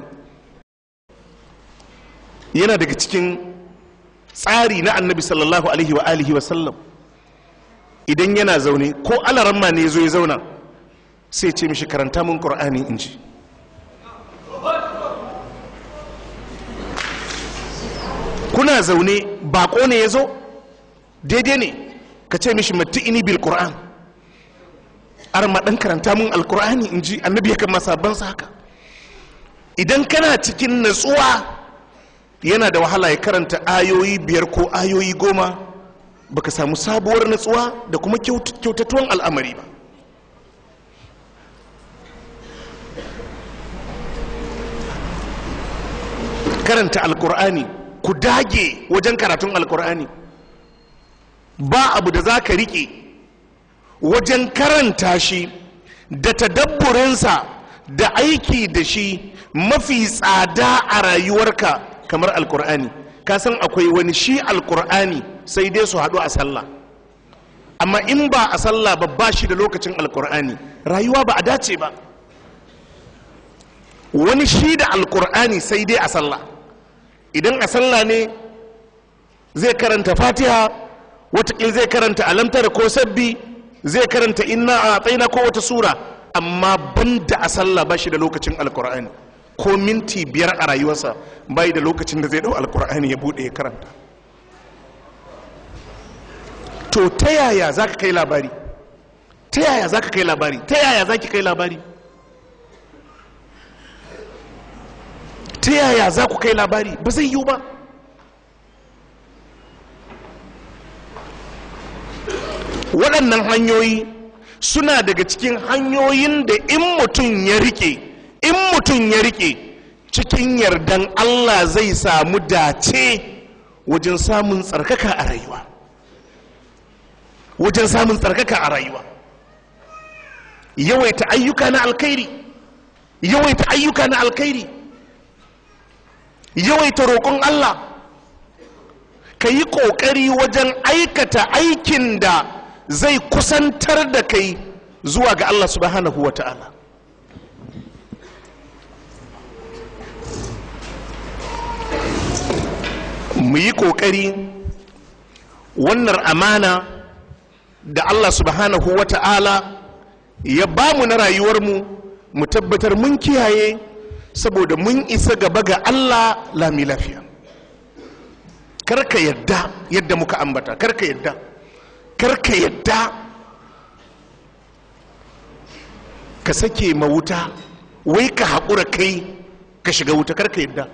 yana daga cikin tsari na annabi sallallahu alaihi wa alihi wa sallam idan yana zaune ko alaramma ne zo ya zauna sai ce mishi karanta mun qur'ani in ji kuna zaune bako ne ya zo daidai ne ka ce mishi ini bil qur'an arma dan karanta mun alqur'ani in ji annabi ya kama sabon haka idan kana cikin natsuwa yana da wahala ya karanta ayoyi biyar ko ayoyi goma baka samu sabuwar natsuwa da kuma kyautatuwan al'amari ba karanta alkur'ani ku dage wajen karatun alkur'ani ba abu da za ka riƙe wajen karanta shi da tadabburinsa da aiki da shi mafi tsada a rayuwarka kamar alkur'ani ka san akwai wani shi alkur'ani sai dai su haɗu a sallah amma in ba a sallah ba ba shi da lokacin alkur'ani rayuwa ba a dace ba wani shi da alkur'ani sai dai a sallah idan a sallah ne zai karanta fatiha watakil zai karanta alamtar ko sabbi zai karanta inna a tsaina ko wata sura amma banda a sallah ba shi da lokacin alkur'ani ko minti biyar a rayuwarsa bai da lokacin da zai dau alkur'ani ya bude ya karanta to ta yaya za ka kai labari ta yaya za ka kai labari ta yaya za ki kai labari ta yaya za ku kai labari ba zai yiwu ba waɗannan hanyoyi suna daga cikin hanyoyin da in mutum ya rike in mutum ya rike cikin yardan allah zai samu dace wajen samun tsarkaka a rayuwa wajen samun tsarkaka a rayuwa yawaita ayyuka na alkhairi yawaita ayyuka na alkhairi yawaita roƙon allah ka yi ƙoƙari wajen aikata aikin da zai kusantar da kai zuwa ga allah subhanahu wa ta'ala mu yi ƙoƙari wannan amana da Allah subhanahu wa ta'ala ya ba mu na rayuwarmu mu tabbatar mun kiyaye saboda mun isa gaba ga Allah lami lafiya karka yadda yadda muka ambata karka yadda karka yadda ka sake ma wuta wai ka haƙura kai ka shiga wuta karka yadda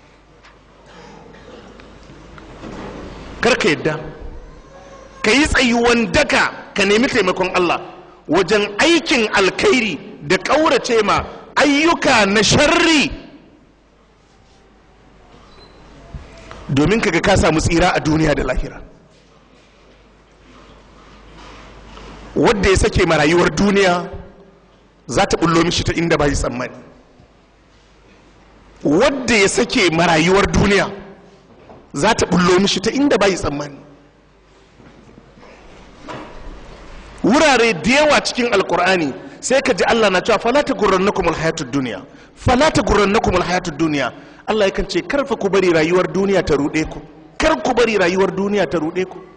karka yadda ka yi tsayuwan daka ka nemi taimakon Allah wajen aikin alkhairi da ƙaurace ma ayyuka na sharri domin kaga ka samu tsira a duniya da lahira wadda ya sake marayuwar duniya za ta bullo mishi ta inda ba yi tsammani wadda ya sake marayuwar duniya za ta bullo mishi ta inda ba yi tsammani wurare da yawa cikin alkur'ani sai ka ji allah na cewa falata gurrannakum alhayatud duniya falata gurrannakum alhayatud duniya allah yakan ce karfa ku bari rayuwar duniya ta ruɗe ku kar ku bari rayuwar duniya ta ruɗe ku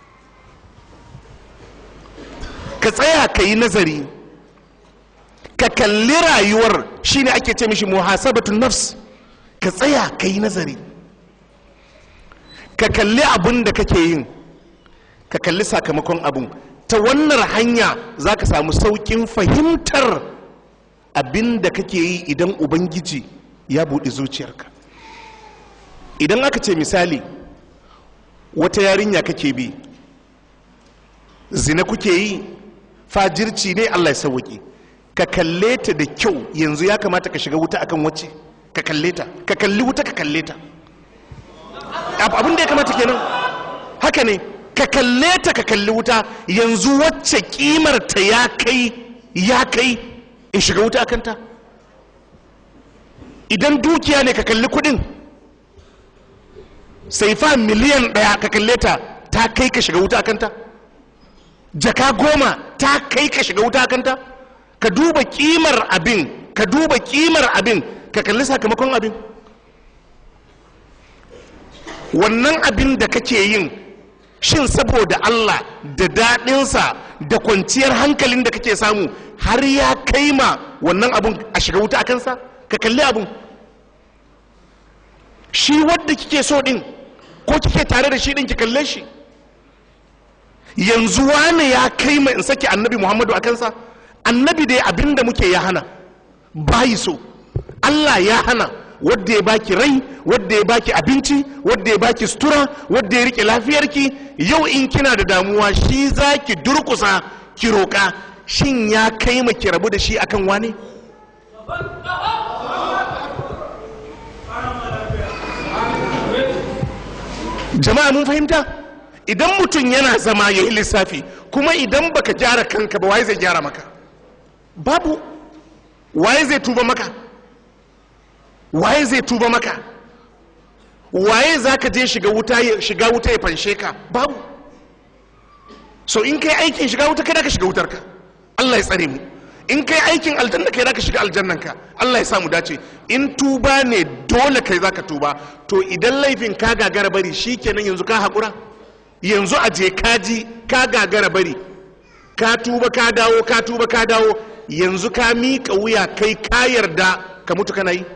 ka tsaya ka yi nazari ka kalli rayuwar shine ake ce mishi muhasabatun nafs ka tsaya ka yi nazari ka kalli abun da kake yin ka kalli sakamakon abun ta wannan hanya za ka samu sauƙin fahimtar abin da kake yi idan ubangiji ya buɗe zuciyarka idan aka ce misali wata yarinya kake bi zina kuke yi fajirci ne allah ya sauwaƙe ka kalle ta da kyau yanzu ya kamata ka shiga wuta akan wacce ka kalle ta ka kalli wuta ka kalle ta abin da ya kamata kenan haka ne ka kalle ta ka kalli wuta yanzu wacce kimar ta ya kai ya kai in shiga wuta akan ta idan dukiya ne ka kalli kudin sai fa miliyan daya ka kalle ta ta kai ka shiga wuta akan ta jaka goma ta kai ka shiga wuta akan ta ka duba kimar abin ka duba kimar abin ka kalli sakamakon abin wannan abin da kake yin shin saboda Allah da daɗinsa da kwanciyar hankalin da kake samu har ya kai ma wannan abun a shiga wuta a kansa ka kalli abun shi wadda kike so ɗin ko kike tare da shi ɗin ki kalle shi yanzu wane ya kai ma in saki annabi muhammadu a kansa annabi dai abin da muke ya hana bayi so Allah ya hana wadda ya baki rai wadda ya baki abinci wadda ya baki sutura wadda ya rike lafiyarki yau in kina da damuwa shi za ki durkusa ki roƙa shin ya kai ma ki rabu da shi akan wani jama'a mun fahimta idan mutum yana zama ya yi lissafi kuma idan baka gyara kanka ba waye zai gyara maka babu waye zai tuba maka waye zai tuba maka waye za ka je shiga wuta ya shiga wuta ya fanshe ka babu so in kai aikin shiga wuta kai da ka shiga wutar ka Allah ya tsare mu in kai aikin aljanna kai da ka shiga aljannan ka Allah ya sa mu dace in tuba ne dole kai za ka tuba to idan laifin ka gagara bari shikenan yanzu ka haƙura yanzu a je kaji ka gagara bari ka tuba ka dawo ka tuba ka dawo yanzu ka miƙa wuya kai ka yarda ka mutu kana yi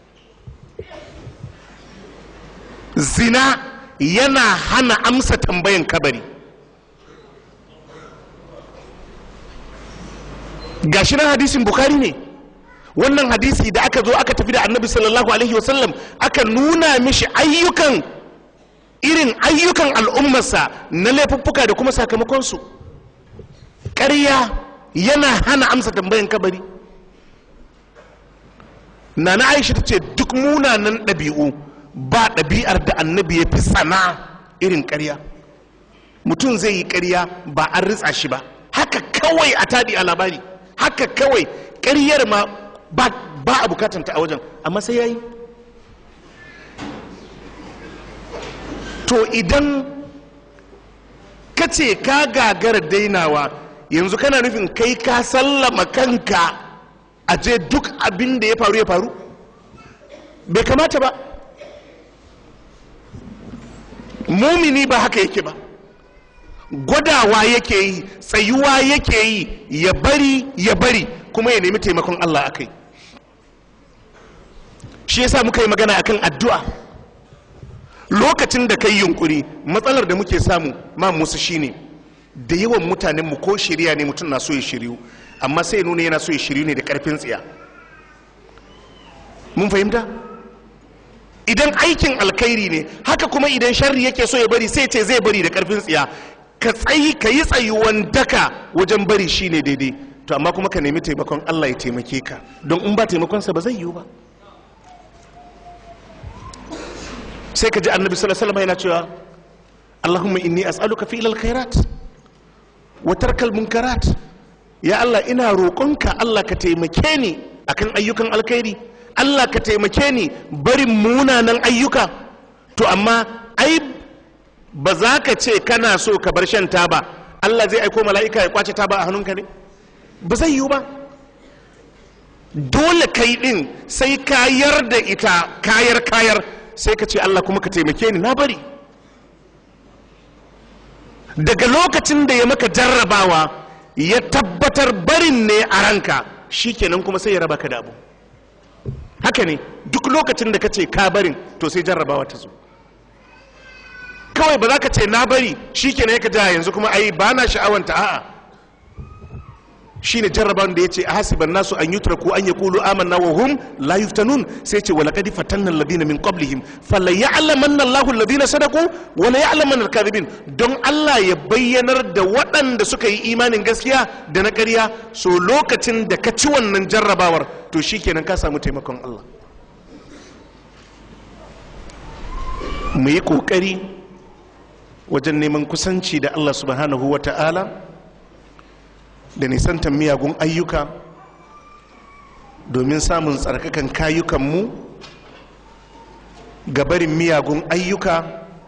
zina yana hana amsa tambayan kabari gashi nan hadisin bukari ne wannan hadisi da aka zo aka tafi da annabi sallallahu alaihi wasallam aka nuna mishi ayyukan irin ayyukan al'ummarsa na laifuffuka da kuma sakamakonsu ƙarya yana hana amsa tambayan kabari na na aisha ta ce duk munanan ɗabi'u ba ɗabi'ar da annabi ya fi sana irin ƙarya mutum zai yi ƙarya ba an ritsa shi ba haka kawai a taɗi a labari haka kawai ƙaryar ma ba a bukatanta a wajen amma sai ya yi to idan ka ce ka gagara dainawa yanzu kana nufin kai ka sallama kanka a je duk abin da ya faru ya faru bai kamata ba mumini ba haka yake ba gwadawa yake yi tsayuwa yake yi ya bari ya bari kuma ya nemi taimakon allah akai shi yasa muka yi magana akan addu'a lokacin da kai yunkuri matsalar da muke samu ma musu shine da yawan mutanen mu ko shirya ne mutum na so ya shiryu amma sai ya nuna yana so ya shiryu ne da karfin tsiya mun fahimta idan aikin alkhairi ne haka kuma idan sharri yake so ya bari sai ce zai bari da karfin tsiya ka tsayi ka yi tsayuwan daka wajen bari shine daidai to to amma kuma ka nemi taimakon Allah ya taimake ka don in ba taimakonsa ba zai yiwu ba sai ka ji annabi sallallahu alaihi wasallam yana cewa Allahumma inni as'aluka fi ilal khairat wa tarkal munkarat ya Allah ina roƙonka Allah ka taimake ni akan ayyukan alkhairi Allah ka taimake ni barin munanan ayyuka to amma ai ba za ka ce kana so ka bar shan taba Allah zai aiko mala'ika ya kwace taba a hannunka ne ba zai yiwu ba dole kai din sai kayar da ita kayar kayar sai ka ce Allah kuma ka taimake ni na bari daga lokacin da ya maka jarrabawa ya tabbatar barin ne a ranka shikenan kuma sai ya raba ka da abu haka ne duk lokacin da ka ce ka barin to sai jarrabawa ta zo kawai ba za ka ce na bari shikenan ya ka ja yanzu kuma ai ba na sha'awanta a'a shine jarraban da yace hasiban nasu an yutraku an yaqulu amanna wa hum la yuftanun sai yace wa laqad fatanna alladhina min qablihim fala ya'lamanna Allahu alladhina sadaqu wa la ya'lamanna al-kadhibin don Allah ya bayyanar da waɗanda suka yi imanin gaskiya da na ƙarya so lokacin da ka ci wannan jarrabawar to shikenan ka samu taimakon Allah mu yi kokari wajen neman kusanci da Allah subhanahu wa ta'ala da nisantar miyagun ayyuka domin samun tsarkakan kayukanmu ga barin miyagun ayyuka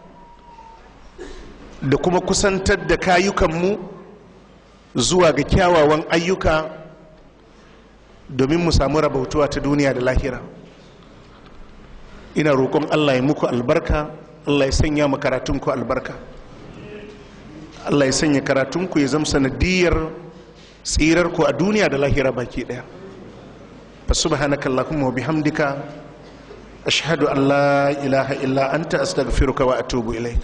da kuma kusantar da kayukanmu zuwa ga kyawawan ayyuka domin mu samu rabautuwa ta duniya da lahira ina roƙon allah ya muku albarka allah ya sanya mu karatunku albarka allah ya sanya karatunku ya zama sanadiyar tsirar ku a duniya da lahira baki daya fa subhanaka allahumma wa bihamdika ashhadu an la ilaha illa anta astaghfiruka wa atubu ilaik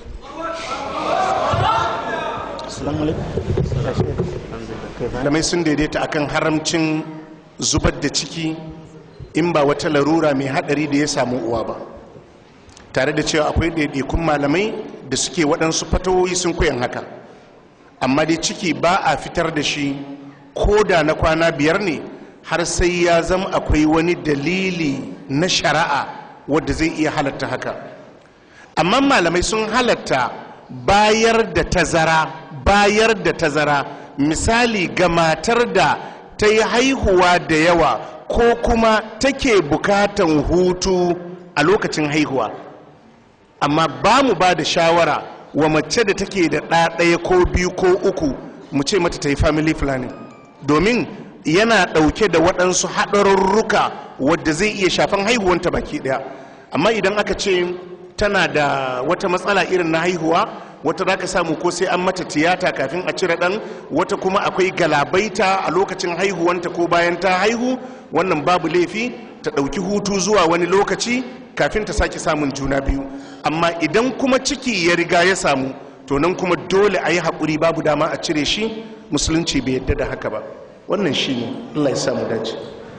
assalamu alaikum malamai sun daidaita akan haramcin zubar da ciki in ba wata larura mai hadari da ya samu uwa ba tare da cewa akwai ɗaiɗaikun malamai da suke waɗansu fatawoyi sun koyan haka amma dai ciki ba a fitar da shi ko da na kwana biyar ne har sai ya zama akwai wani dalili na shari'a wadda zai iya halatta haka amma malamai sun halatta bayar da tazara bayar da tazara misali ga matar da ta yi haihuwa da yawa ko kuma take bukatan hutu a lokacin haihuwa amma ba mu ba da shawara wa mace da take da ɗaya ko biyu ko uku mu ce mata ta yi family planning domin yana ɗauke da waɗansu haɗarurruka wadda zai iya shafan haihuwanta baki ɗaya amma idan aka ce tana da wata matsala irin na haihuwa wata za ka samu ko sai an mata tiyata kafin a cire ɗan wata kuma akwai galabaita a lokacin haihuwanta ko bayan ta haihu wannan babu laifi ta ɗauki hutu zuwa wani lokaci kafin ta sake samun juna biyu amma idan kuma ciki ya riga ya samu to nan kuma dole a yi haƙuri babu dama a cire shi musulunci bai yadda da haka ba wannan shi ne allah ya samu dace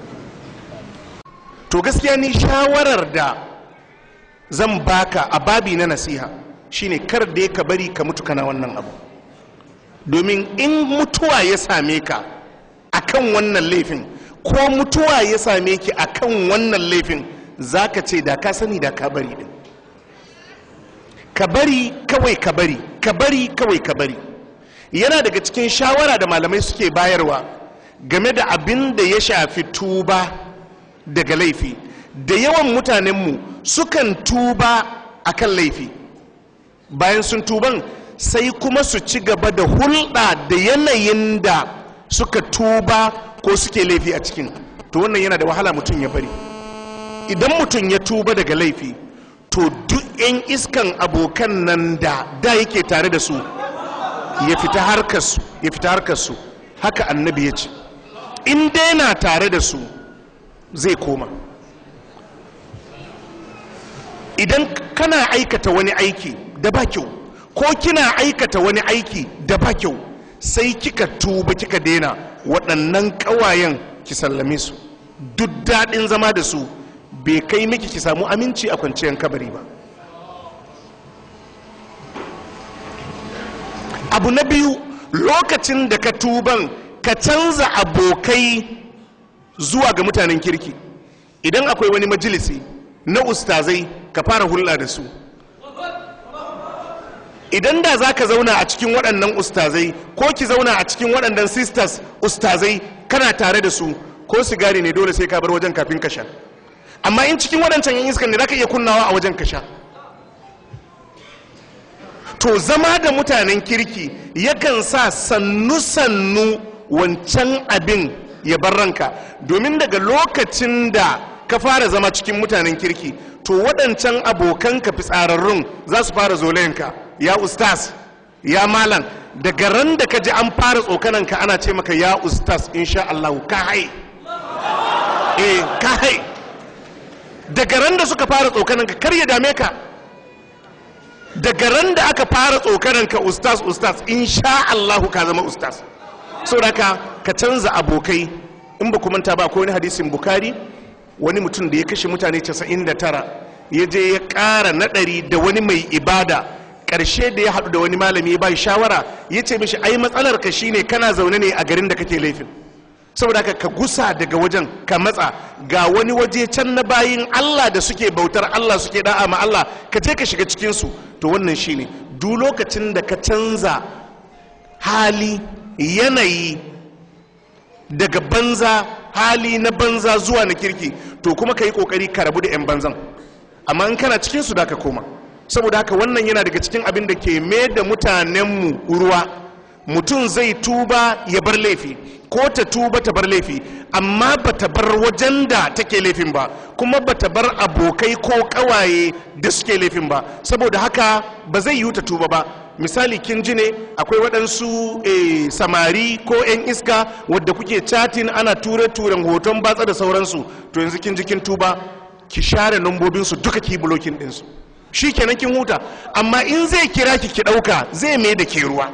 to gaskiya ni shawarar da zan baka a babi na nasiha shine kar da ka bari ka mutu kana wannan abu domin in mutuwa ya same ka akan wannan laifin ko mutuwa ya same ki akan wannan laifin za ka ce da ka sani da ka bari din ka bari kawai ka bari ka bari kawai ka bari yana daga cikin shawara da malamai suke bayarwa game da abin da ya shafi tuba daga laifi da yawan mutanenmu sukan tuba akan laifi bayan sun tuban sai kuma su ci gaba da hulɗa da yanayin da suka tuba ko suke laifi a cikin to wannan yana da wahala mutum ya bari idan mutum ya tuba daga laifi to duk 'yan iskan abokan nan da da yake tare da su ya fita harkarsu ya fita harkarsu haka annabi ya ce in dai na tare da su zai koma idan kana aikata wani aiki da ba kyau ko kina aikata wani aiki da ba kyau sai kika tuba kika daina waɗannan ƙawayen ki sallame su duk daɗin zama da su bai kai miki ki samu aminci a kwanciyar kabari ba abu na biyu lokacin da ka tuban ka canza abokai zuwa ga mutanen kirki idan akwai wani majalisi na ustazai ka fara hulɗa da su idan da za ka zauna a cikin waɗannan ustazai ko ki zauna a cikin waɗannan sisters ustazai kana tare da su ko sigari ne dole sai ka bar wajen kafin ka sha amma in cikin waɗancan yan iskan ne za ka iya kunnawa a wajen ka sha to zama da mutanen kirki yakan sa sannu-sannu wancan abin ya bar ranka domin daga lokacin da ka fara zama cikin mutanen kirki to waɗancan abokanka fitsararrun za su fara zolayenka ya ustaz ya malam daga ran da ka ji an fara tsokananka ana ce maka ya ustaz insha Allah ka hai eh ka hai daga ran da suka fara tsokananka kar ya dame ka daga ran da aka fara tsokananka ustaz ustaz insha Allah ka zama ustaz saboda ka ka canza abokai in ba manta ba ko wani hadisin bukari wani mutum da ya kashe mutane 99 ya je ya ƙara naɗari da wani mai ibada ƙarshe da ya haɗu da wani malami ya bai shawara ya ce mishi ai matsalar ka shine kana zaune ne a garin da kake laifin saboda haka ka gusa daga wajen ka matsa ga wani waje can na bayin Allah da suke bautar Allah suke da'a ma Allah ka je ka shiga cikin su to wannan shine duk lokacin da ka canza hali yanayi daga banza hali na banza zuwa na kirki to kuma ka yi kokari ka rabu da 'yan banzan amma in kana cikin su da ka koma saboda haka wannan yana daga cikin abin da ke mai da mutanenmu ruwa mutum zai tuba ya bar laifi ko ta tuba ta bar laifi amma ba ta bar wajen da take laifin ba kuma ba ta bar abokai ko kawaye da suke laifin ba saboda haka ba zai yi ta tuba ba misali kin ji ne akwai waɗansu eh, samari ko 'yan iska wadda kuke chatin ana ture-turen hoton batsa da sauransu to yanzu kin ji kin tuba ki share nambobinsu duka ki blocking ɗinsu shi kenan kin huta amma in zai kira ki ki ɗauka zai mai da ke ruwa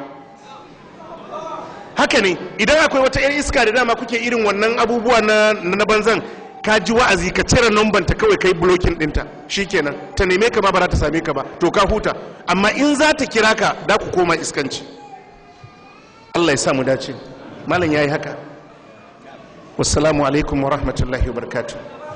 haka ne idan akwai wata 'yan iska da dama kuke irin wannan abubuwa na, na banzan ka ji wa'azi ka cire numban ta kawai kai blocking ɗinta shikenan ta neme ka ma ba za ta same ka ba to ka huta amma in za ta kira ka da ku koma iskanci Allah ya sa mu dace malam yayi haka wassalamu alaikum wa rahmatullahi wa barakatuh